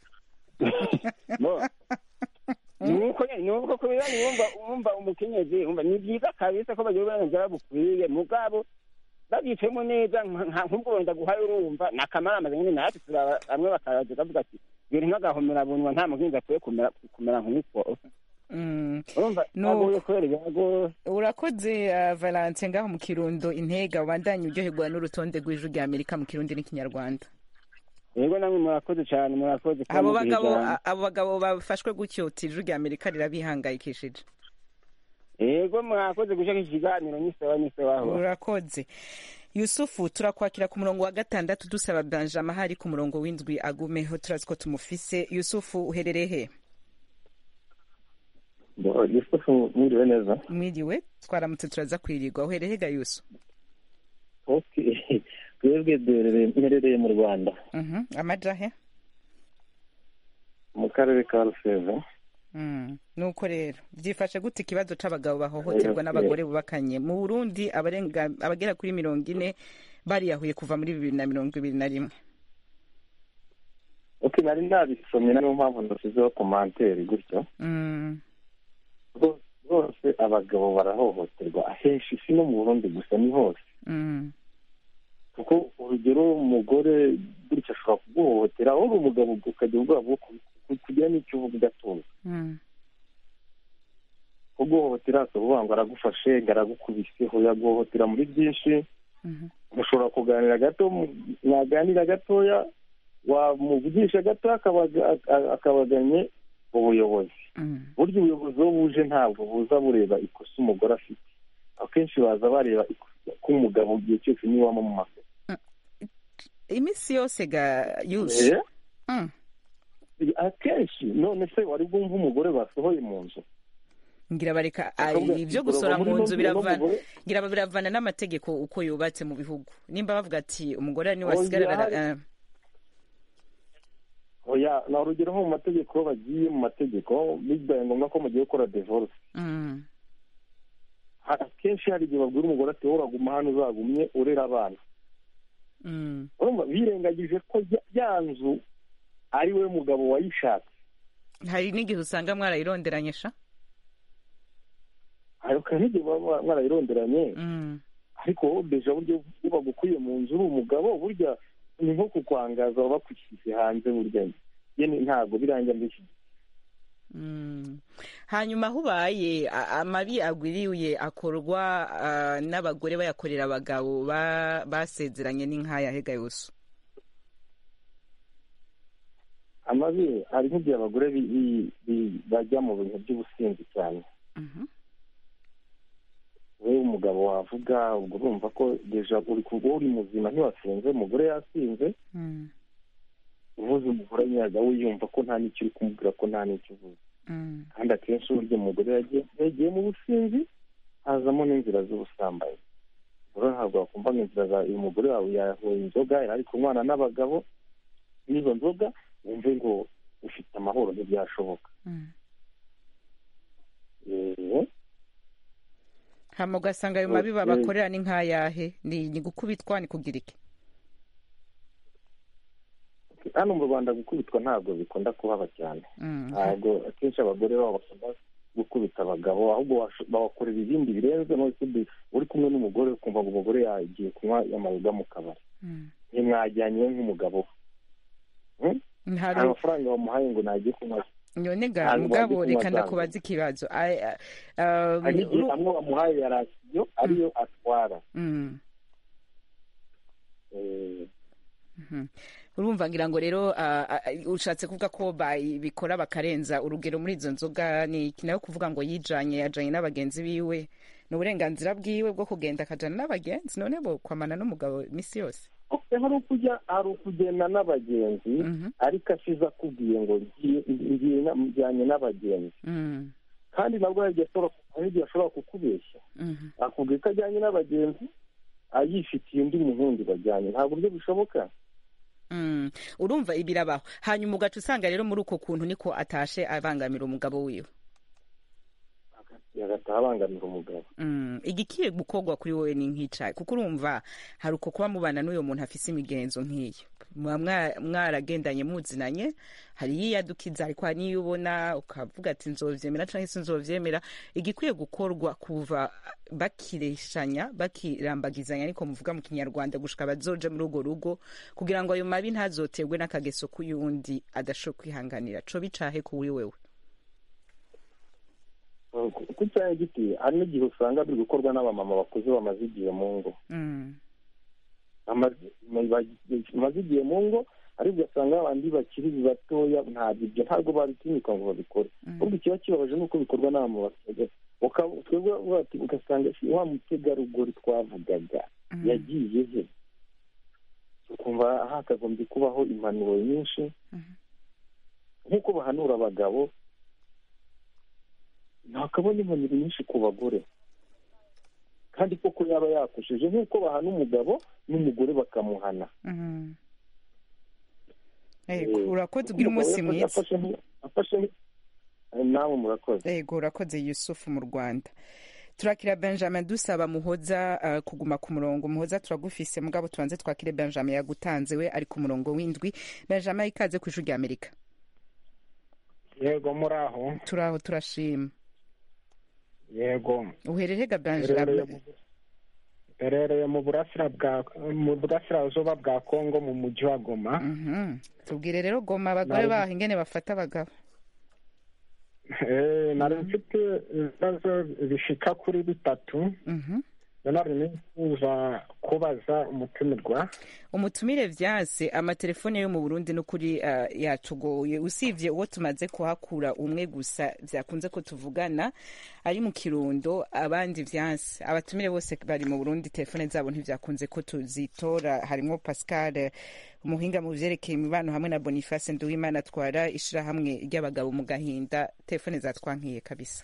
Bo. nuko nyene nuko kubera wumva wumva umukenyezi wumva ni byiza kabisa ko bagira uburenganzira bukwiye mugabo babyicayemo neza nka- nka- nk'ubwo wenda guhaye urumva nakamara amaze nyine natwe turaba bamwe bakaraza bavuga ati biri nk'agahomera bunwa nta muhinzi akwiye kumera kumera nk'uko Mm. urumva Nuko. agoye kubera ibyago urakoze uh, valence ngaho mu kirundo intega ubandanye uryoherwa n'urutonde rw'ijwi rya amerika mu kirundi n'ikinyarwanda yego namwe murakoze cyane murakoze kuba abo mugira bagabo ijambo. abo bagabo bafashwe gutyo uti ijwi rya amerika rirabihangayikishije yego mwakoze gushaka iki kiganiro n'isawa n'isawaho urakoze yusufu turakwakira ku murongo wa gatandatu dusaba benjamin hari ku murongo w'indwi agumeho turazi ko tumufise yusufu uherereye he yusufu mwiriwe neza mwiriwe twaramutse turaza kwirirwa uherereye ga yusu Okay. twebwe duherereye mperereye mu rwanda Mhm, amaja he mu karere ka rusizi Mm, nuko rero byifashe gute ikibazo c'abagabo bahohoterwa Eh, n'abagore bubakanye mu burundi abarenga abagera kuri mirongo ine bariyahuye kuva muri bibiri na mirongo ibiri na rimwe ok nari nabisomye niyo mpamvu nashyizeho komanteri gutyo Mm, Rwo- rwose abagabo barahohoterwa ahenshi si no mu burundi gusa ni hose mm, kuko urugero umugore gutya ashobora kuguhohotera wowe uri umugabo ukagira ubwoba bwo ku- ku- kugira n'icyo uvuga ugatuza mm, kuguhohotera akavuga ngo aragufashe ngo aragukubise hoya guhohotera muri byinshi mhm, mushobora kuganira gato mu- mwaganira gatoya wamuvugisha gato akabaga- aka- akabaganye ubuyobozi mm. burya ubuyobozi iyo buje ntabwo buza bureba ikosa umugore afite akenshi baza bareba ikosa k'umugabo igihe cyose niba waba mu makosa iminsi yose ga yusi Eh? Mm. akenshi none se wari bwumva umugore basohoye mu nzu ngira bareka Bakavuga ay, ati, ibyo "Gorora gusora muri mu ino nzu nzu biravana n'umugore." ngira biravana n'amategeko uko yubatse mu bihugu nimba bavuga ati umugore niwe Oya, asigarana hari- eh, oya ni urugero nko mu mategeko iyo bagiye mu mategeko bibaye ngombwa ko mugiye gukora divorce mm, Ha- akenshi hari igihe babwira umugore ati wowe uraguma hano uzagumye urera abana mm, urumva birengagije ko ya- ya nzu ari we mugabo wayishatse hari n'igihe usanga mwarayironderanye sha ariko n'igihe baba mwarayironderanye Mm, ariko wowe deja buryo iyo bagukwiye mu nzu uri umugabo burya ni nko kukwangaza baba bakushyize hanze burya yene ntabwo birangira mbese mm. hanyuma aho ubaye a- amabi agwiriye akorwa ah, n'abagore bayakorera abagabo ba- basezeranye n'inkaya hega yose amabi hari nk'igihe abagore bi- bi- bi- bajya mu bintu by'ubusinzi cyane Mhm, wowe umugabo wavuga ubwo urumva ko deja uri ku- wowe uri muzima ntiwasinze umugore yasinze mm, uvuze umugore nyaga we yumva ko nta n'icyo uri kumubwira ko nta n'icyo uvuze mm, kandi akenshi burya umugore yagiye yagiye mu businzi hazamo n'inzira z'ubusambanyi rero ntabwo wakumva ngo inzira za uyu mugore wawe yahuye inzoga yari ari kunywana n'abagabo n'izo nzoga wumve ngo ufite amahoro ntibyashoboka mm. Eh, hama ugasanga ayo mabi Okay. babakorera ni nk'ayahe ni ni gukubitwa ni kugira iki hano mu rwanda gukubitwa ntabwo bikunda kuhaba cyane Mm, ntabwo akenshi abagore babo bakunda gukubita abagabo ahubwo washo- babakorera ibindi birenze none se bi- uri kumwe n'umugore ukumva ngo umugore yagiye kunywa amayoga mu kabari mm. ntimwajyanye we nk'umugabo Hmm? Hari- nta mafaranga bamuhaye ngo nagiye kunywa none ga Ntabwo mugabo bazi reka kunywa ndakubaza ikibazo Ai- ah, um, hari igihe uru- amwe bamuhaye ya rasiyo ariyo atwara Mm, Eh, mhm. urumva ngira ngo rero ah, ah, ushatse kuvuga ko bikora bakarenza urugero muri izo nzoga ni iki nayo kuvuga ngo yijanye yajanye n'abagenzi biwe ni uburenganzira bwiwe bwo kugenda akajana n'abagenzi none bo kwamana n'umugabo iminsi yose okay, hari ukujya hari ukugenda n'abagenzi ariko asize akubwiye ngo ngiye ngiye na- njyanye n'abagenzi Mm, kandi nabwo hari igihe ashobora hari igihe ashobora kukubeshya mhm. akubwira ko ajyanye n'abagenzi ayifitiye undi muhundi bajyanye nta buryo bishoboka Mm, urumva ibirabaho hanyuma ugaca usanga rero muri uko kuntu niko atashe abangamira umugabo wiwe agataha abangamira umugabo Mm, igikiye gukorwa kuri wowe ni nk'icayi kuko urumva hari uko kuba mubana n'uyo muntu afise imigenzo nk'iyo muba mwa- mwaragendanye muzinanye hari yiyadukiza ariko hari n'iyo ubona ukavuga ati nzovyemera canke sinzovyemera igikwiye gukorwa kuva bakireshanya bakirambagizanya ariko muvuga mu kinyarwanda gushika bazoja muri urwo rugo kugira ngo ayo mabi ntazoterwe n'akageso k'uyundi adashobora kwihanganira co bicahe kuri wewe ku cyanya giti hari n'igihe usanga biri gukorwa n'abamama bakuze bamaze igihe mu ngo Mm, Bamaze- bamaze igihe mu ngo ariko ugasanga abandi bakiri batoya ntabwo ibyo ntabwo babitinyuka ngo babikore ahubwo ikiba kibabaje ni uko bikorwa n'abamama bakuze Uka- twebwe uvuga ati- ugasanga si wa mutegarugori twavugaga yagiye he ukumva hakagombye kubaho impanuro nyinshi nk'uko bahanura abagabo ntakabona impanuro nyinshi ku bagore kandi koko yaba yakosheje nk'uko bahana umugabo n'umugore bakamuhana mhm. Ego, urakoze ugira umunsi mwiza afashe nk- afashe nk- nawe murakoze yego urakoze yusufu mu rwanda turakira benjamin dusaba muhoza uh, kuguma ku murongo muhoza turagufise mugabo tubanze twakire benjamin yagutanze we ari ku murongo w'indwi benjamin ikaze ku ijwi rya amerika yego muraho turaho turashima yego uhererega Herereye benjamin mu- herereye mu burasira bwa mu burasirazuba bwa kongo mu mujyi wa goma Mhm. tubwire rero goma abagore Nari- baho ingene bafata abagabo Eh, nari mfite ibibazo bishika kuri bitatu Mhm. nari nifuza kubaza umutumirwa umutumire vyanse amatelefone yo mu burundi n'ukuri uh, yatugoye usivye uwo tumaze kuhakura umwe gusa vyakunze ko tuvugana ari mu kirundo abandi vyanse abatumire bose bari mu burundi telefone zabo ntivyakunze ko tuzitora harimwo pascal eh, umuhinga mu vyerekeye imibano hamwe na boniface nduwimana atwara ishirahamwe ry'abagabo mu gahinda telefone zatwankiye kabisa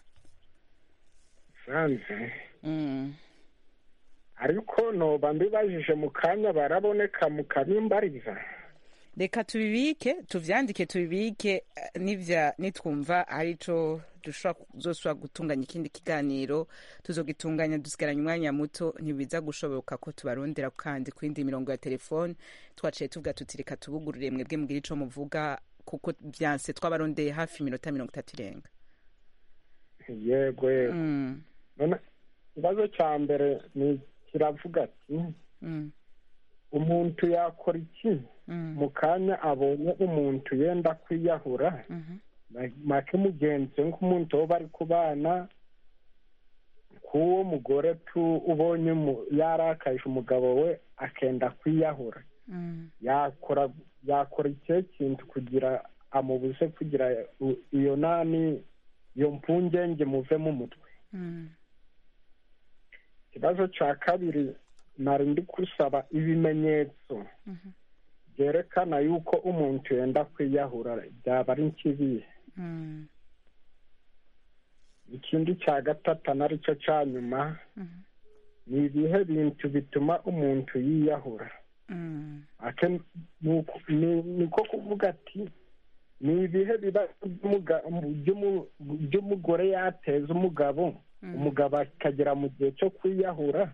sanze mm. ariko noba mbibajije mu kanya baraboneka mukabimbariza reka tubibike tuvyandike tubibike eh, nivya nitwumva hari ico dushobora kuzosubira gutunganya ikindi kiganiro tuzogitunganya dusigaranye umwanya muto ntibiza gushoboka ko tubarondera kandi ku yindi mirongo ya telefone twaciye tuvuga tuti reka tubugurure mwebwe mugire ico muvuga kuko vyanse twabarondeye hafi iminota mirongo itatu irenga yego yego Mm, none ikibazo cya mbere ni kiravuga ati mm, umuntu yakora iki mm, mu kanya abonye umuntu yenda kwiyahura mhm, ma- make mugenzi we nk'umuntu wo bari kubana k'uwo mugore tu ubonye umu- yarakaje umugabo we akenda kwiyahura mm. yakora yakora ikihe kintu kugira amubuze kugira u- iyo nani iyo mpungenge muve mu mutwe Mm. ikibazo cya kabiri nari ndi gusaba ibimenyetso Mhm. byerekana yuko umuntu yenda kwiyahura byaba ari nk'ibihe Mm. ikindi cya gatatu naricyo cya nyuma Mhm. ni ibihe bintu bituma umuntu yiyahura Mm. ake ni uku- ni- niko kuvuga ati ni ibihe biba by'umuga- by'umu- by'umugore yateza umugabo Mhm. umugabo akagera mu gihe cyo kwiyahura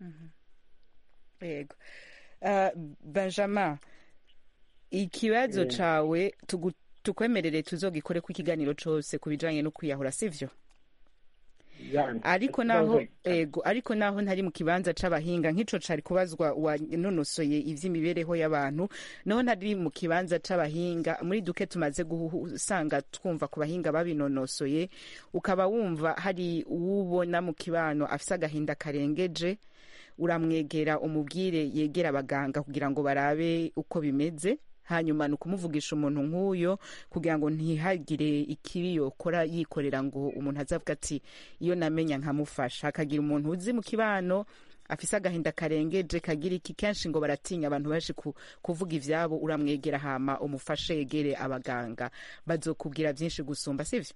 yego uh, benjamin ikibazo Eh. cawe tugu- tukwemerere tuzogikore ku ikiganiro cose ku bijanye no kwiyahura sivyo Yani, ariko ikibazo- naho ego ariko naho ntari mu kibanza c'abahinga nk'ico cari kubazwa wanonosoye ivy'imibereho y'abantu naho ntari mu kibanza c'abahinga muri duke tumaze gusanga twumva ku bahinga babinonosoye ukaba wumva hari uwubona mu kibano afise agahinda karengeje uramwegera umubwire yegera abaganga kugira ngo barabe uko bimeze hanyuma ni ukumuvugisha umuntu nk'uyo kugira ngo ntihagire ikibi yokora yikorera ngo umuntu azavuga ati iyo namenya nkamufasha hakagira umuntu uzi mu kibano afise agahinda karengeje kagira iki kenshi ngo baratinya abantu baje ku, kuvuga ivyabo uramwegera hama umufashe yegere abaganga bazokubwira vyinshi gusumba sivyo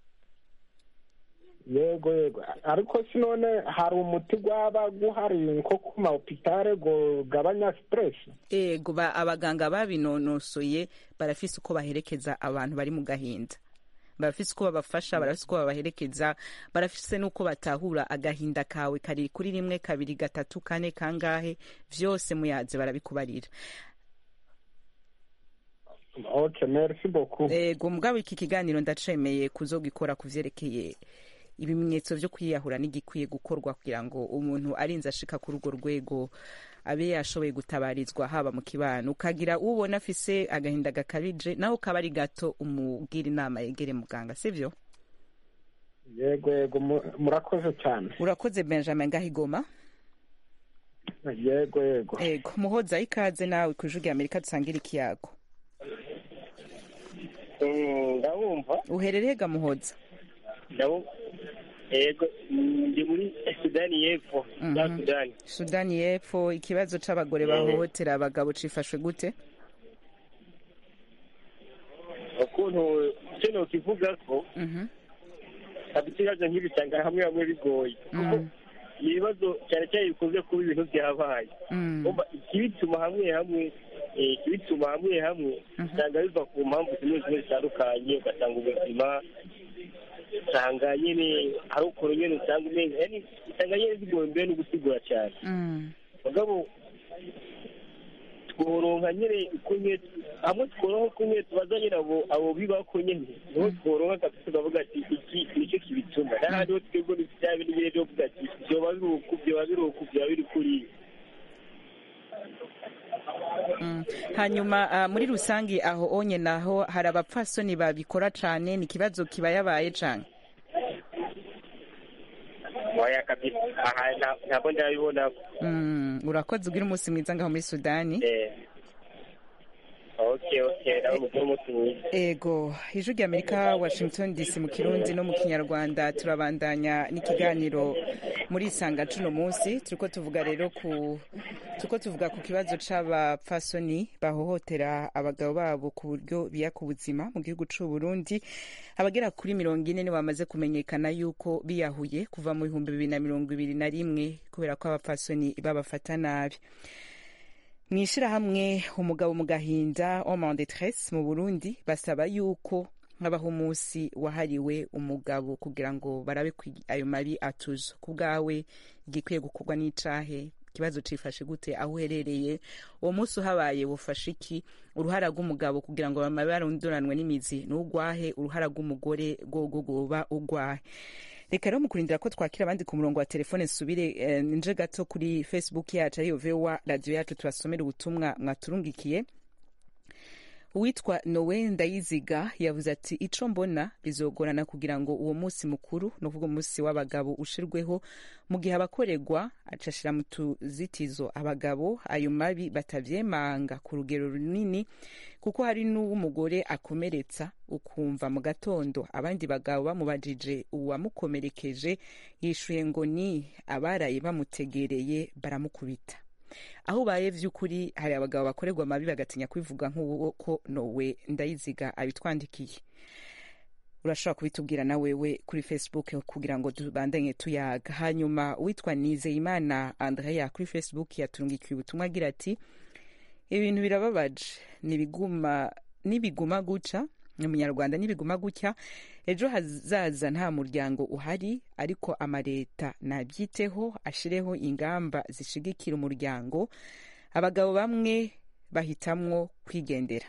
yego yego ariko si none hari umuti gwaba guhari nko ku mahopitale ngo gabanya siteresi ego ba, abaganga babinonosoye barafise uko baherekeza abantu bari mu gahinda barafise uko babafasha barafise uko babaherekeza barafise n'uko batahura agahinda kawe kari kuri rimwe kabiri gatatu kane kangahe vyose muyaze barabikubarira ok merci beaucoup ego mugabo iki kiganiro ndacemeye kuzogikora ku vyerekeye ibimenyetso vyo kwiyahura n'igikwiye gukorwa kugira ngo umuntu arinze ashika kuri urwo rwego abe yashoboye gutabarizwa haba mu kibano ukagira ubona afise agahinda gakabije naho kaba ari gato umubwira inama yegere muganga sivyo yego yego mu- murakoze cyane urakoze benjamin ngahigoma yego yego ego muhoza ikaze nawe ku ijwi rya amerika dusangira ikiyago ndabumva uherereye ga muhoza ndabumva yego ndi muri sudani y'epfo za Mhm. sudani sudani y'epfo ikibazo c'abagore bahohotera abagabo cifashwe gute ukuntu icyo nokivuga ko Mhm. hafite ibibazo nk'ibi usanga hamwe hamwe bigoye kuko Mm. ni ibibazo cyane cyane bikunze kuba ibintu byabaye Mm. Urumva ikibituma hamwe hamwe eh, ikibituma hamwe hamwe usanga biva ku mpamvu zimwe zimwe zitandukanye ugasanga ubuzima usanga nyine hari ukuntu nyine usanga umenya yani usanga nyine zigoye mbere no gusigura cyane mugabo tworonka nyine uko nyine hamwe tworonka uko nyine tubaza nyine abo abo bibako nyine niho tworonka kabisa tukavuga ati iki nicyo kibituma n'ahandi ho twebwe ni bya bintu nyine byo kuvuga ati byoba biri uku byoba biri uku byoba biri kuriya Mm. hanyuma ah, muri rusange aho onye naho hari abapfasoni babikora cane ni ikibazo kiba yabaye cane waya kabisa aha nta- ntabwo ndabibona Mm, urakoze ugira umunsi mwiza ngaho muri sudani eh okay okay nawe mugire umunsi mwiza ego ijwi rya amerika washington dc mu kirundi no mu kinyarwanda turabandanya n'ikiganiro muri isanga cuno munsi turiko tuvuga rero ku turiko tuvuga ku kibazo c'abapfasoni bahohotera abagabo babo ku buryo biyaka ubuzima mu gihugu c'u Burundi abagera kuri mirongo ine ni bamaze kumenyekana yuko biyahuye kuva mu bihumbi bibiri na mirongo ibiri na rimwe kubera ko abapfasoni babafata nabi mu ishyirahamwe umugabo mu gahinda homme en détresse mu burundi basaba yuko habaho umunsi wahariwe umugabo kugira ngo barabe ko ayo mabi atuzo ku bwawe igikwiye gukorwa n'icahe ikibazo cifashe gute aho uherereye uwo munsi uhabaye bufashe iki uruhara rw'umugabo kugira ngo bamabe barondoranwe n'imizi n'ugwahe uruhara rw'umugore rwogo rwoba ugwahe reka rero mukurindira ko twakira abandi ku murongo wa telefone nsubire eh, nje gato kuri facebook yacu ariyo vowa radiyo yacu tubasomera ubutumwa mwaturungikiye uwitwa nowe ndayiziga yavuze ati ico mbona bizogorana kugira ngo uwo munsi mukuru ni ukuvuga umunsi w'abagabo ushirweho mu gihe abakorerwa acashira mu tuzitizo abagabo ayo mabi batavyemanga ku rugero runini kuko hari n'uw'umugore akomeretsa ukumva mu gatondo abandi bagabo bamubajije uwamukomerekeje yishuye ngo ni abaraye bamutegereye baramukubita aho ubaye vy'ukuri hari abagabo bakorerwa amabi bagatinya kwivuga nk'uwo ko nowe ndayiziga abitwandikiye urashobora kubitubwira na wewe kuri facebook kugira ngo tubandanye tuyaga hanyuma witwa nizeyimana andrea kuri facebook yatungikiye ubutumwa agira ati ibintu birababaje nibiguma nibiguma guca ni umunyarwanda nibiguma gutya ejo hazaza nta muryango uhari ariko amaleta nabyiteho ashireho ingamba zishigikira umuryango abagabo bamwe bahitamwo kwigendera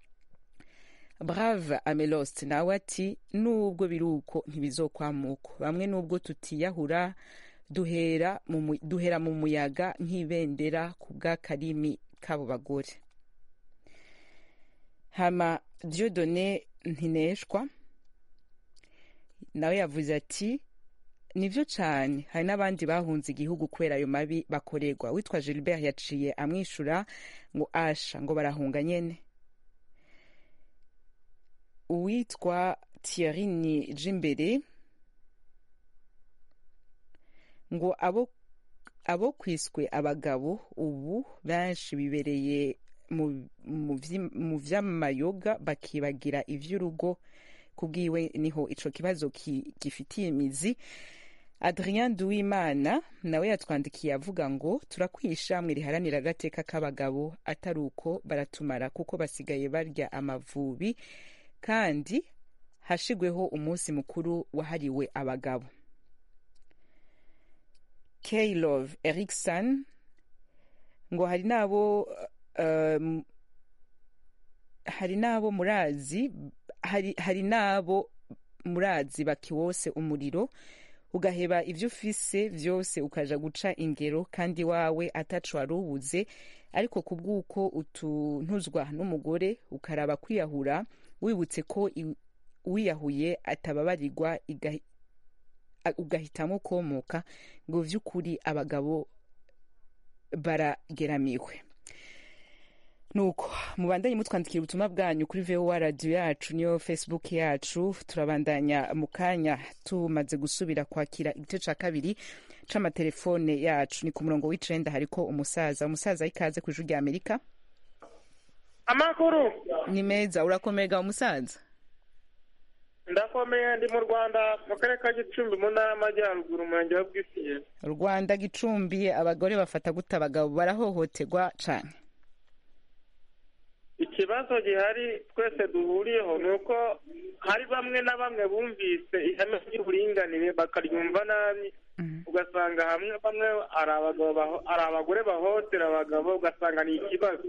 brave amelost nawe ati nubwo biri uko ntibizokwamuko bamwe nubwo tutiyahura duhera mu mu- duhera mu muyaga nk'ibendera ku bw'akarimi k'abo bagore hama diodone ntineshwa nawe yavuze ati nivyo cane hari n'abandi bahunze igihugu kubera ayo mabi bakorerwa witwa gilbert yaciye amwishura ngo asha ngo barahunga nyene uwitwa thierry ni jimbere ngo abo abo kwiswe abagabo ubu benshi bibereye mu- mu vyi- mu vy'amayoga bakibagira ivy'urugo kubwiwe niho ico kibazo ki- gifitiye imizi adrien duwimana nawe yatwandikiye avuga ngo turakwiye ishamwe riharanira agateka k'abagabo atari uko baratumara kuko basigaye barya amavubi kandi hashigweho umunsi mukuru wahariwe abagabo kaylove erikson ngo hari n'abo um, hari n'abo murazi hari, hari n'abo murazi bakiwose umuriro ugaheba ivyo ufise vyose ukaja guca ingero kandi wawe ataco wari ubuze ariko kubw'uko utuntuzwa n'umugore ukaraba kwiyahura wibutse ko i- uwiyahuye atababarirwa iga- a- ugahitamo komoka ngo vy'ukuri abagabo barageramiwe nuko mubandanye mutwandikira ubutumwa bwanyu kuri vowa radiyo yacu niyo facebook yacu turabandanya mu kanya tumaze gusubira kwakira igice ca kabiri c'amatelefone yacu ni ku murongo w'icenda hariko umusaza umusaza ikaze ku ijuru rya amerika amakuru ni meza urakomega umusaza ndakomeye ndi mu rwanda mu karere ka gicumbi mu ntara y'amajyaruguru umurenge wa bwisiye rwanda gicumbi abagore bafata gute abagabo barahohoterwa cane ikibazo gihari twese duhuriyeho ni uko hari bamwe na bamwe bumvise ihame ry'uburinganire bakaryumva nabi ugasanga hamwe bamwe ari abagabo baho- ari abagore bahohotera abagabo ugasanga ni ikibazo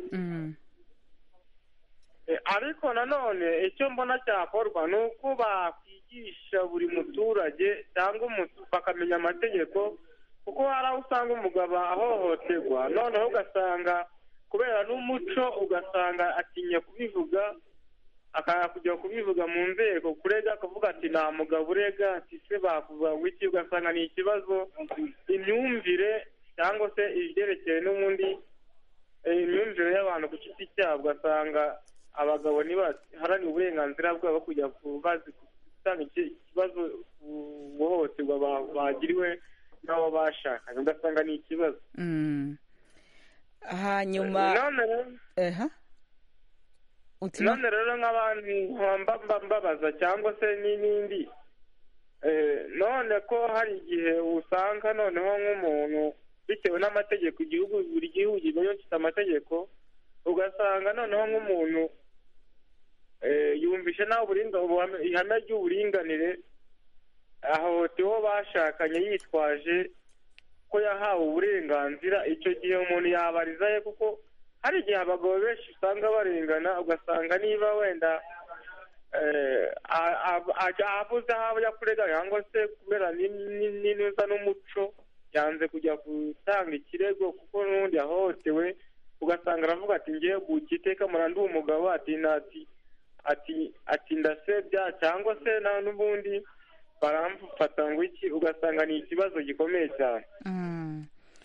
Eh, ariko nanone icyo mbona cyakorwa ni uko bakwigisha buri muturage cyangwa umutu- bakamenya amategeko kuko hari aho usanga umugabo ahohoterwa noneho ugasanga kubera n'umuco ugasanga atinya kubivuga akanga kujya kubivuga mu nzego kurega akavuga ati nta mugabo urega ati se bakuvuga ngo iki ugasanga ni ikibazo imyumvire cyangwa se ibyerekeye n'ubundi eh, imyumvire y'abantu ku giti cyabo ugasanga abagabo ntibaharanira uburenganzira bwabo kujya ku bazi gutanga iki- ikibazo ku guhohoterwa ba- bagiriwe n'abo bashakanye ugasanga ni ikibazo Mm. hanyuma none rero eha uti no- none rero nk'abandi mba mba- mbabaza cyangwa se n'ibindi eh, none ko hari igihe usanga noneho nk'umuntu bitewe n'amategeko igihugu buri gihugu kiba gifite amategeko ugasanga noneho nk'umuntu eh, yumvishe nawe uburinga ubuhame- ihame ry'uburinganire ahohotewe uwo bashakanye yitwaje ko yahawe uburenganzira icyo gihe umuntu yabarizaye kuko hari igihe abagabo benshi usanga barengana ugasanga niba wenda eh, a- a- a- abuze aho ajya kurega cyangwa se kubera ni- ni- n'inuza n'umuco yanze kujya gutanga ikirego kuko n'ubundi yahohotewe ugasanga aravuga ati ngiye guteka murandi umugabo ati nati ati ati ndasebya cyangwa se na n'ubundi baramfata ngo iki ugasanga ni ikibazo gikomeye cyane Mm.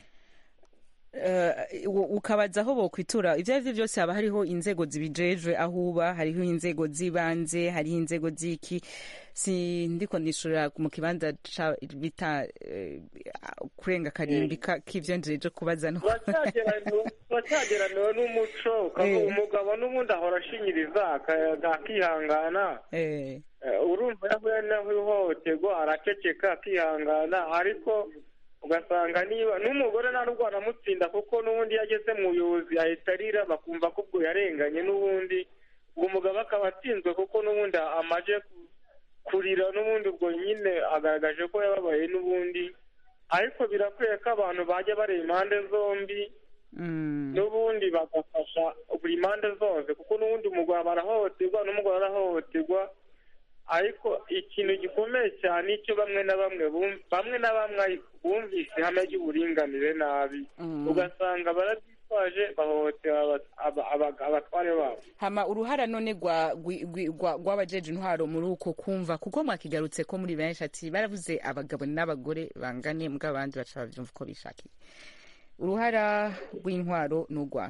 Eh, u- ukabaza aho bokwitura ibyo ari byo byose haba hariho inzego zibijejwe aho uba hariho inzego z'ibanze hariho inzego z'iki si ndiko nishurira mu kibanza ca- bita eh, kurenga karimbi ka- k'ivyo njeje kubaza no turacyageraniwe turacyageraniwe n'umuco ukavuga Eh. umugabo n'ubundi ahora ashinyiriza aka- akihangana Eh, Eh, urumva yahuye n'ihohoterwa araceceka akihangana ariko ugasanga niba n'umugore nta nubwo aramutsinda kuko n'ubundi iyo ageze mu buyobozi ahita arira bakumva ko ubwo yarenganye n'ubundi ubwo umugabo akaba atsinzwe kuko n'ubundi amaje ku- kurira n'ubundi ubwo nyine agaragaje ko yababaye n'ubundi ariko birakwiye ko abantu bajya bareba impande zombi mm. n'ubundi bagafasha buri mpande zose kuko n'ubundi umugabo arahohoterwa n'umugore arahohoterwa ariko ikintu gikomeye cyane icyo bamwe na bamwe bum- bamwe na bamwe bumvise ihame ry'uburinganire nabi Mm. ugasanga barabyitwaje bahohotera aba- aba- aba- abatware babo hama uruhara none rwa gwi- gwi- rwa- rw'abajeje intwaro muri uko kumva kuko mwakigarutse ko muri benshi ati baravuze abagabo n'abagore bangane mbwa abandi baca bavyumva uko bishakiye uruhara rw'intwaro ni urwa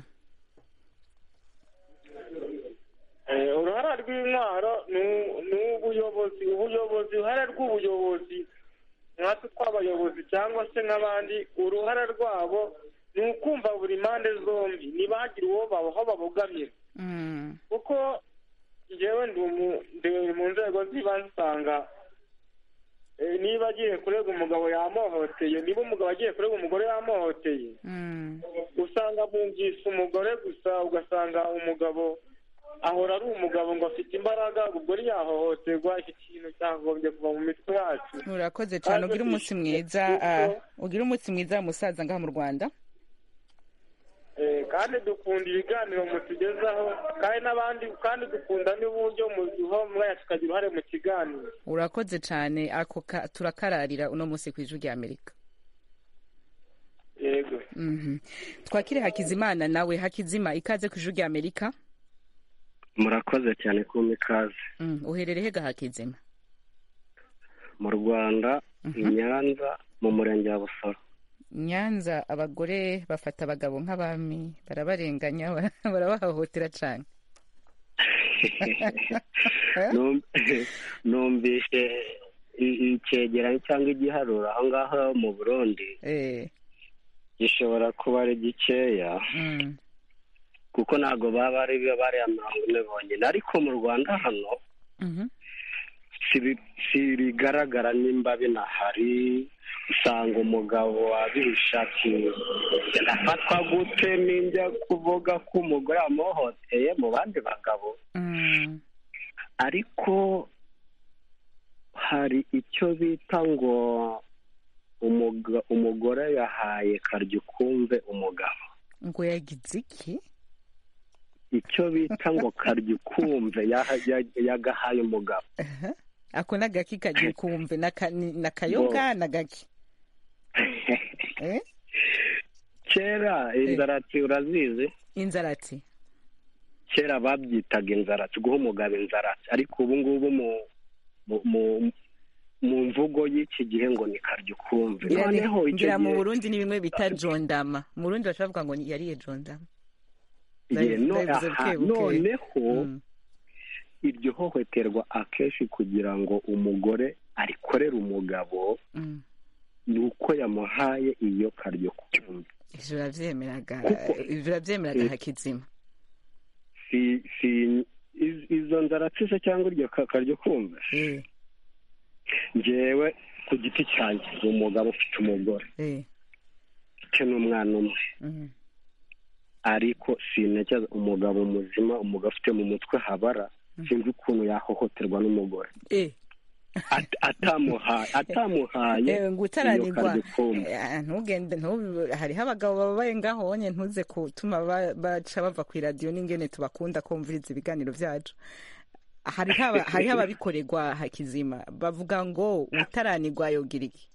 Eh, uruhara rw'intwaro ni- ni ubuyobozi ubuyobozi uruhare rw'ubuyobozi nkatwe tw'abayobozi cyangwa se nk'abandi uruhare rwabo ni ukumva buri mpande zombi ntibagire uwo baba aho babogamira Mm. kuko njyewe ndi umu- ndi mu nzego z'ibanze usanga eh, niba agiye kurega umugabo yamuhohoteye niba umugabo agiye kurega umugore yamuhohoteye Mm. usanga bumvise umugore gusa ugasanga umugabo ahora ari umugabo ngo afite imbaraga ubwo ntiyahohoterwa iki kintu cyagombye kuva mu mitwe yacu urakoze cyane Kandi ugira umunsi dufite mwiza kuko- ah, ugira umunsi mwiza musaza ngaha mu rwanda Eh, kandi dukunda ibiganiro mutugezaho kandi n'abandi kandi dukunda n'uburyo muduha umwanya tukagira uruhare mu kiganiro urakoze cyane ako ka- turakararira uno munsi ku ijwi rya amerika yego Mhm. twakire hakizimana nawe hakizima ikaze ku ijwi rya amerika murakoze cyane kumpa ikaze Mm, uherereye ga hakizima mu rwanda i nyanza mu murenge wa busoro nyanza abagore bafata abagabo nk'abami barabarenganya bara- barabahohotera cyane Num- numvise i- icyegeranyo cyangwa igiharuro aho ngaho mu burundi gishobora kuba ari gikeya Mm. kuko ntabwo baba ari bariya mirongo ine bonyine ariko mu rwanda hano Mhm. sirigaragara nimba binahari usanga umugabo wabihisha ati ndafatwa gute ninjya kuvuga ko umugore yamuhohoteye mu bandi bagabo ariko hari icyo bita ngo umugore yahaye karya ukumve umugabo ngo yagize iki icyo bita ngo karya ukumve yagahaye umugabo ako ni agaki kagiye kumve na kayoga na gaki kera inzarati urazizi inzarati kera babyitaga inzarati guha umugabo inzarati ariko ubu ngubu mu mvugo y'iki gihe ngo ni karya ukumve noneho ngira mu burundi ni bimwe bita jondama mu burundi bashobora kuvuga ngo yariye jondama noneho iryo hohoterwa akenshi kugira ngo umugore arikorere umugabo ni uko yamuhaye iyo karyo kumva ivyo uravyemeraga ivyo uravyemeraga hakizima si si izo nzaratsise cyangwa iryo karyo kumva njyewe ku giti cyanjye ni umugabo ufite umugore mfite n'umwana umwe ariko sintekereza umugabo muzima umugabo ufite mu mutwe habara sinzi ukuntu yahohoterwa n'umugore atamuhaye atamuhaye ngo utaranirwa ntugende hariho abagabo babaye ngaho wonye ntuze gutuma baca bava ku iradiyo n'ingene tubakunda kumviriza ibiganiro byacu hariho ababikorerwa hakizima bavuga ngo utaranirwa yogira iki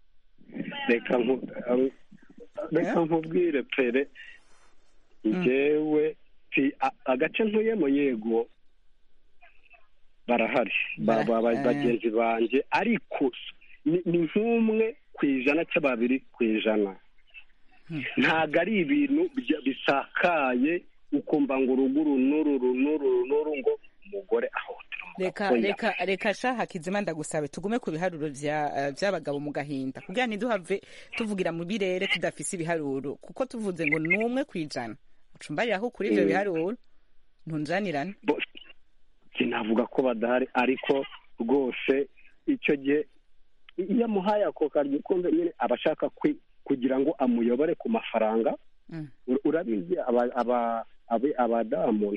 reka nkubwire pere njyewe agace ntuyemo yego barahari bagenzi banjye ariko ni nk'umwe ku ijana cyangwa babiri ku ijana ntabwo ari ibintu bisakaye ukumva ngo uruguru n'uru n'uru n'uru ngo umugore ahotera reka reka reka shaha kizima ndagusabe tugume ku biharuro by'abagabo mu gahinda kugira ntiduhave tuvugira mu birere tudafise ibiharuro kuko tuvuze ngo ni umwe ku ijana ucumbariraho kuri ibyo biharuro ntunjanirane sinavuga ko badahari ariko rwose icyo gihe iyo amuhaye ako karyo ukumve nyine aba ashaka kugira ngo amuyobore ku mafaranga urabizi abadamu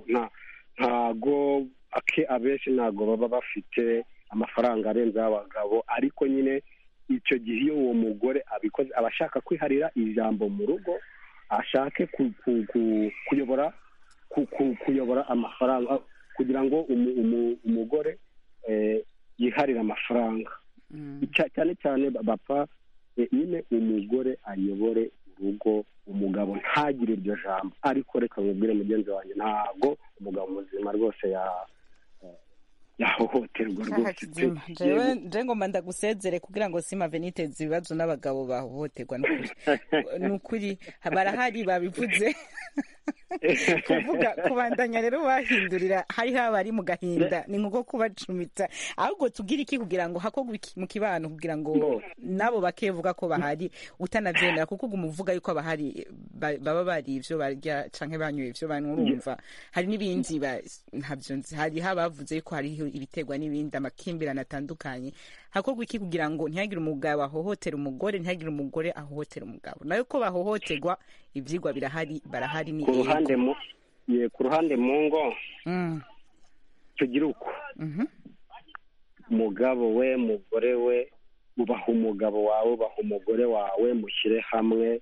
ntago abenshi ntabwo baba bafite amafaranga arenze y'abagabo ariko nyine icyo gihe iyo uwo mugore abikoze aba ashaka kwiharira ijambo mu rugo ashake kuyobora kuyobora amafaranga kugira ngo umugore yiharire amafaranga cyane cyane bapfa nyine umugore ayobore urugo umugabo ntagire iryo jambo ariko reka mubwire mugenzi wanjye ntabwo umugabo muzima rwose yahohoterwa rwose nje ngomba ndagusezere kugira ngo simave niteze ibibazo n'abagabo bahohoterwa ni ukuri barahari babivuze kuvuga kubandanya rero wahindurira hariho abari mu gahinda ni nko kubacumita ahubwo tubwire iki kugira ngo hakorwe iki mu kibano kugira ngo nabo bakevuga ko bahari utanabyemera kuko uguma uvuga yuko abahari baba bari ibyo barya canke banyoye ibyo banurumva hari n'ibindi ntabyo nzi hariho abavuze yuko hariho ibiterwa n'ibindi amakimbirane atandukanye hakorwa iki kugira ngo ntihagire umugabo ahohotera umugore ntihagire umugore ahohotera umugabo nayo ko bahohoterwa ibyigwa birahari barahari ni ku ruhande mu ye ku ruhande mu ngo tugira uko umugabo we mugore we ubaha umugabo wawe ubaha umugore wawe mushyire hamwe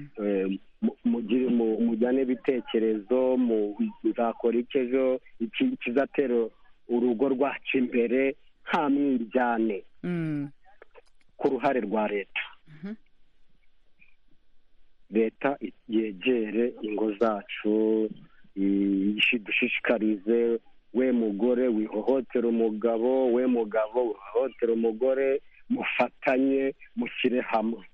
mujyane ibitekerezo muzakora iki ejo ikizatera urugo rwacu imbere nta mwiryane ku ruhare rwa leta leta yegere ingo zacu dushishikarize we mugore wihohotera umugabo we mugabo wihohotera umugore mufatanye mushyire hamwe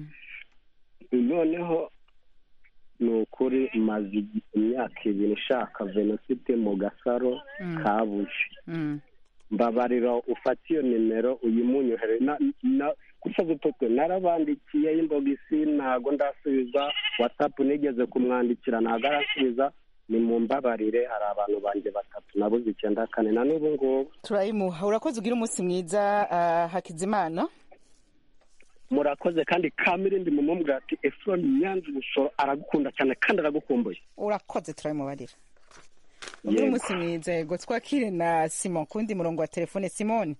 noneho ni ukuri maze imyaka ibiri nshaka venosite mu gasaro kabuze mbabarira ufate iyo nimero uyimunyohere gusa gutotwe narabandikiye imbogisi ntago ndasubiza watsapu nigeze kumwandikira ntago arasubiza ni mu mbabarire hari abantu banjye batatu nabuze icyenda kane na n'ubu ngubu turayimuha urakoze ugira umunsi mwiza ah, hakizimana murakoze kandi kamirindi mumubwira ati efuroni nyanza ubusoro aragukunda cyane kandi aragukumbuye urakoze turayimubarira ugira Yego. umunsi mwiza yego twakire na simon kundi murongo wa telefone simon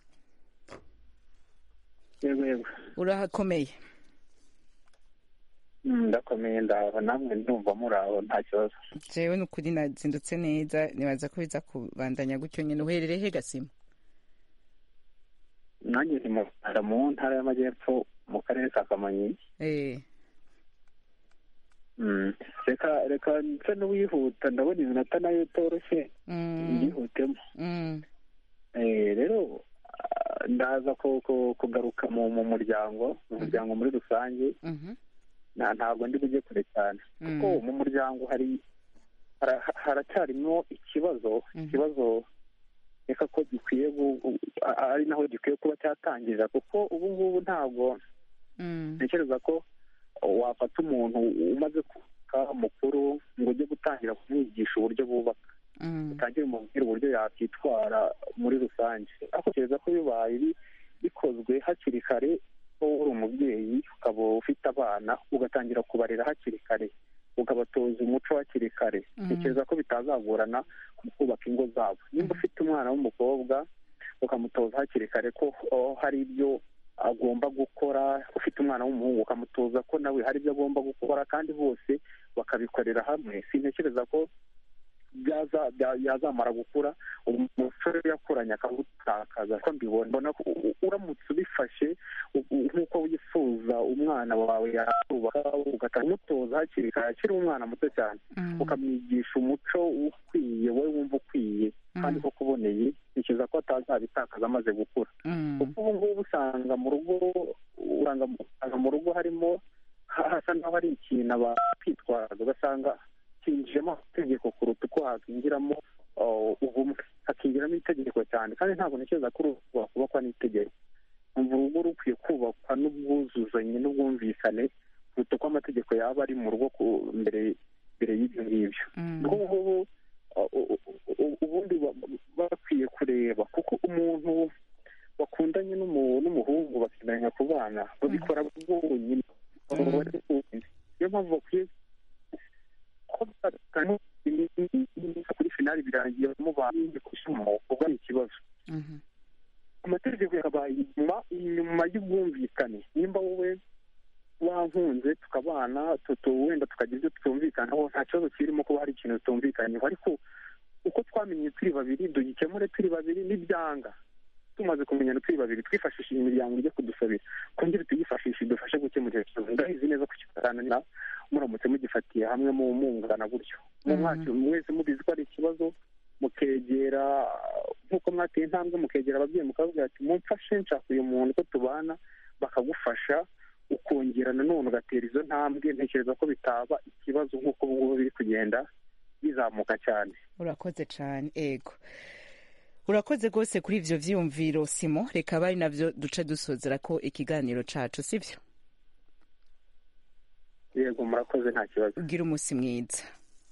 yego yego urahakomeye Mm, ndakomeye ndaho namwe ndumva muri aho nta kibazo jewe ni ukuri nazindutse neza nibaza ko biza kubandanya gutyo nyine uherereye he gasima nanjye ni mu rwanda mu ntara y'amajyepfo mu karere ka kamonyi eh Mm, reka reka nse n'uwihuta ndabona iminota nayo itoroshye mm, yihutemo mm, Eh, rero ah, ndaza ku- ku- kugaruka mu mu muryango mu muryango muri rusange mhm, nta ntabwo ndi bujye kure cyane kuko Mm. mu muryango hari hara- haracyarimo ikibazo ikibazo reka ko gikwiye gu- gu- a- ari naho gikwiye kuba cyatangirira kuko ubu ngubu ntabwo mm, ntekereza ko wafata umuntu umaze kuba mukuru ngo ujye gutangira kumwigisha uburyo bubaka mm, utangire umubwire uburyo yakwitwara muri rusange atekereza ko bibaye bi- bikozwe hakiri kare wowe uri umubyeyi ukaba ufite abana ugatangira kubarera hakiri kare ukabatoza umuco hakiri kare Mhm. ntekereza ko bitazagorana mu kubaka ingo zabo nimba ufite umwana w'umukobwa ukamutoza hakiri kare ko oh, hari ibyo agomba gukora ufite umwana w'umuhungu ukamutoza ko nawe hari ibyo agomba gukora kandi bose bakabikorera hamwe sintekereza ko byaza bya- yazamara gukura umusore yakuranye akawutakaza ko mbibona mbona ko u- uramutse ubifashe u- u- nk'uko wifuza umwana wawe yakubaka ugatanga umutoza hakiri kare akiri umwana muto cyane ukamwigisha umuco ukwiye wowe wumva ukwiye kandi ko kuboneye ntekereza ko atazabitakaza amaze gukura mm, kuko ubu ngubu usanga mu rugo usanga usanga mu rugo harimo ha- hasa n'aho hari ikintu abakwitwaza ugasanga kinjiyemo amategeko kuruta uko hakinjiramo uh, ubumwe hakinjiramo itegeko cyane kandi ntabwo ntekereza ko urugo rwakubakwa n'itegeko umva urugo rukwiye kubakwa n'ubwuzuzanye n'ubwumvikane kuruta uko amategeko yaba ari mu rugo ku- mbere mbere y'ibyo ngibyo ubwo ngubu uh, u- u- ubundi ba- bakwiye kureba kuko umuntu wakundanye n'umu- n'umuhungu bakundanya ku bana babikora bonyine niyo mpamvu bakwiye ko batanu kuri finali birangiye mubanye kusumo ubwo ari ikibazo mhm, amategeko yakabaye inyuma inyuma y'ubwumvikane nimba wowe wankunze tukabana tutu wenda tukagira ibyo tutumvikanaho nta kibazo kirimo kuba hari ikintu tutumvikanyeho ariko uko twamenye turi babiri dugikemure turi babiri n'ibyanga tumaze kumenyana turi babiri twifashishije imiryango ijya kudusabira twongere tuyifashishe idufashe gukemura icyo kibazo ndabizi neza ko kitarananira muramutse mugifatiye hamwe mu mungana gutyo mu mwaka mwese mubizi ko ari ikibazo mukegera nk'uko mwateye intambwe mukegera ababyeyi mukavuga ati mumfashe nshaka uyu muntu ko tubana bakagufasha ukongera nanone ugatera izo ntambwe ntekereza ko bitaba ikibazo nk'uko ubu ngubu biri kugenda bizamuka cyane urakoze cyane ego urakoze rwose kuri ivyo vyiyumviro simo reka bari navyo duce dusozera ko ikiganiro cacu sivyo yego murakoze nta kibazo ugira umunsi mwiza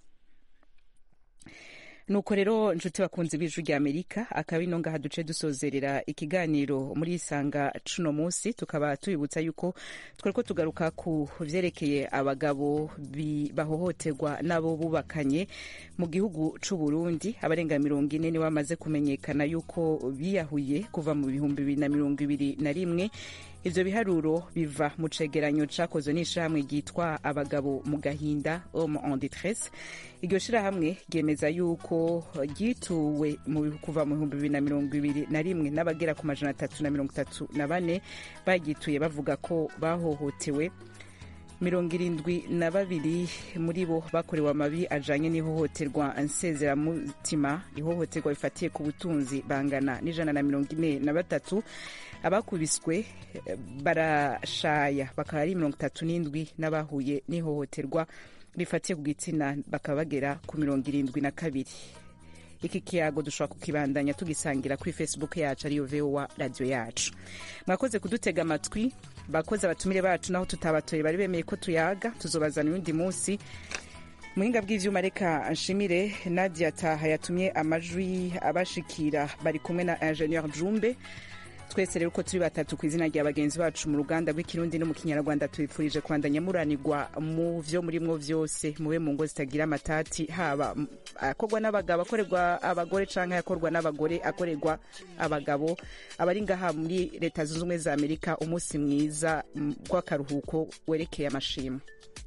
nuko rero nshuti bakunze b'ijwi rya amerika akaba ino ngaha duce dusozerera ikiganiro muri isanga cuno munsi tukaba tubibutsa yuko twariko tugaruka ku vyerekeye abagabo bi- bahohoterwa n'abo bubakanye mu gihugu c'u Burundi abarenga mirongo ine nibo bamaze kumenyekana yuko biyahuye kuva mu bihumbi bibiri na mirongo ibiri na rimwe ivyo biharuro biva mu cegeranyo cakozwe n'ishirahamwe ryitwa abagabo mu gahinda homme en détresse iryo shirahamwe ryemeza yuko ryituwe mu bihu- kuva mu bihumbi bibiri na mirongo ibiri na rimwe n'abagera ku majana atatu na mirongo itatu na bane baryituye bavuga ko bahohotewe mirongo irindwi na babiri muri bo bakorewe amabi ajanye n'ihohoterwa nsezeramutima ihohoterwa rifatiye ku butunzi bangana n'ijana na mirongo ine na batatu abakubiswe eh, barashaya bakaba ari mirongo itatu n'indwi n'abahuye n'ihohoterwa rifatiye ku gitsina bakaba bagera ku mirongo irindwi na kabiri iki kiyago dushobora kukibandanya tugisangira kuri facebook yacu ariyo vowa radiyo yacu mwakoze kudutega amatwi bakoze abatumire bacu naho tutabatoye bari bemeye ko tuyaga tuzobazana uyundi munsi muhinga bw'ivyuma reka nshimire nadia taha yatumye amajwi abashikira bari kumwe na ingenieur jumbe twese rero uko turi batatu ku izina rya bagenzi bacu mu ruganda rw'ikirundi no mu kinyarwanda tubifurije kwandanya muranirwa mu vyo murimwo vyose mube mu ngo zitagira amatati haba akorwa n'abagabo akorerwa abagore canke akorwa n'abagore akorerwa abagabo abari ngaha muri leta zunze ubumwe za amerika umunsi mwiza w'akaruhuko werekeye amashimwe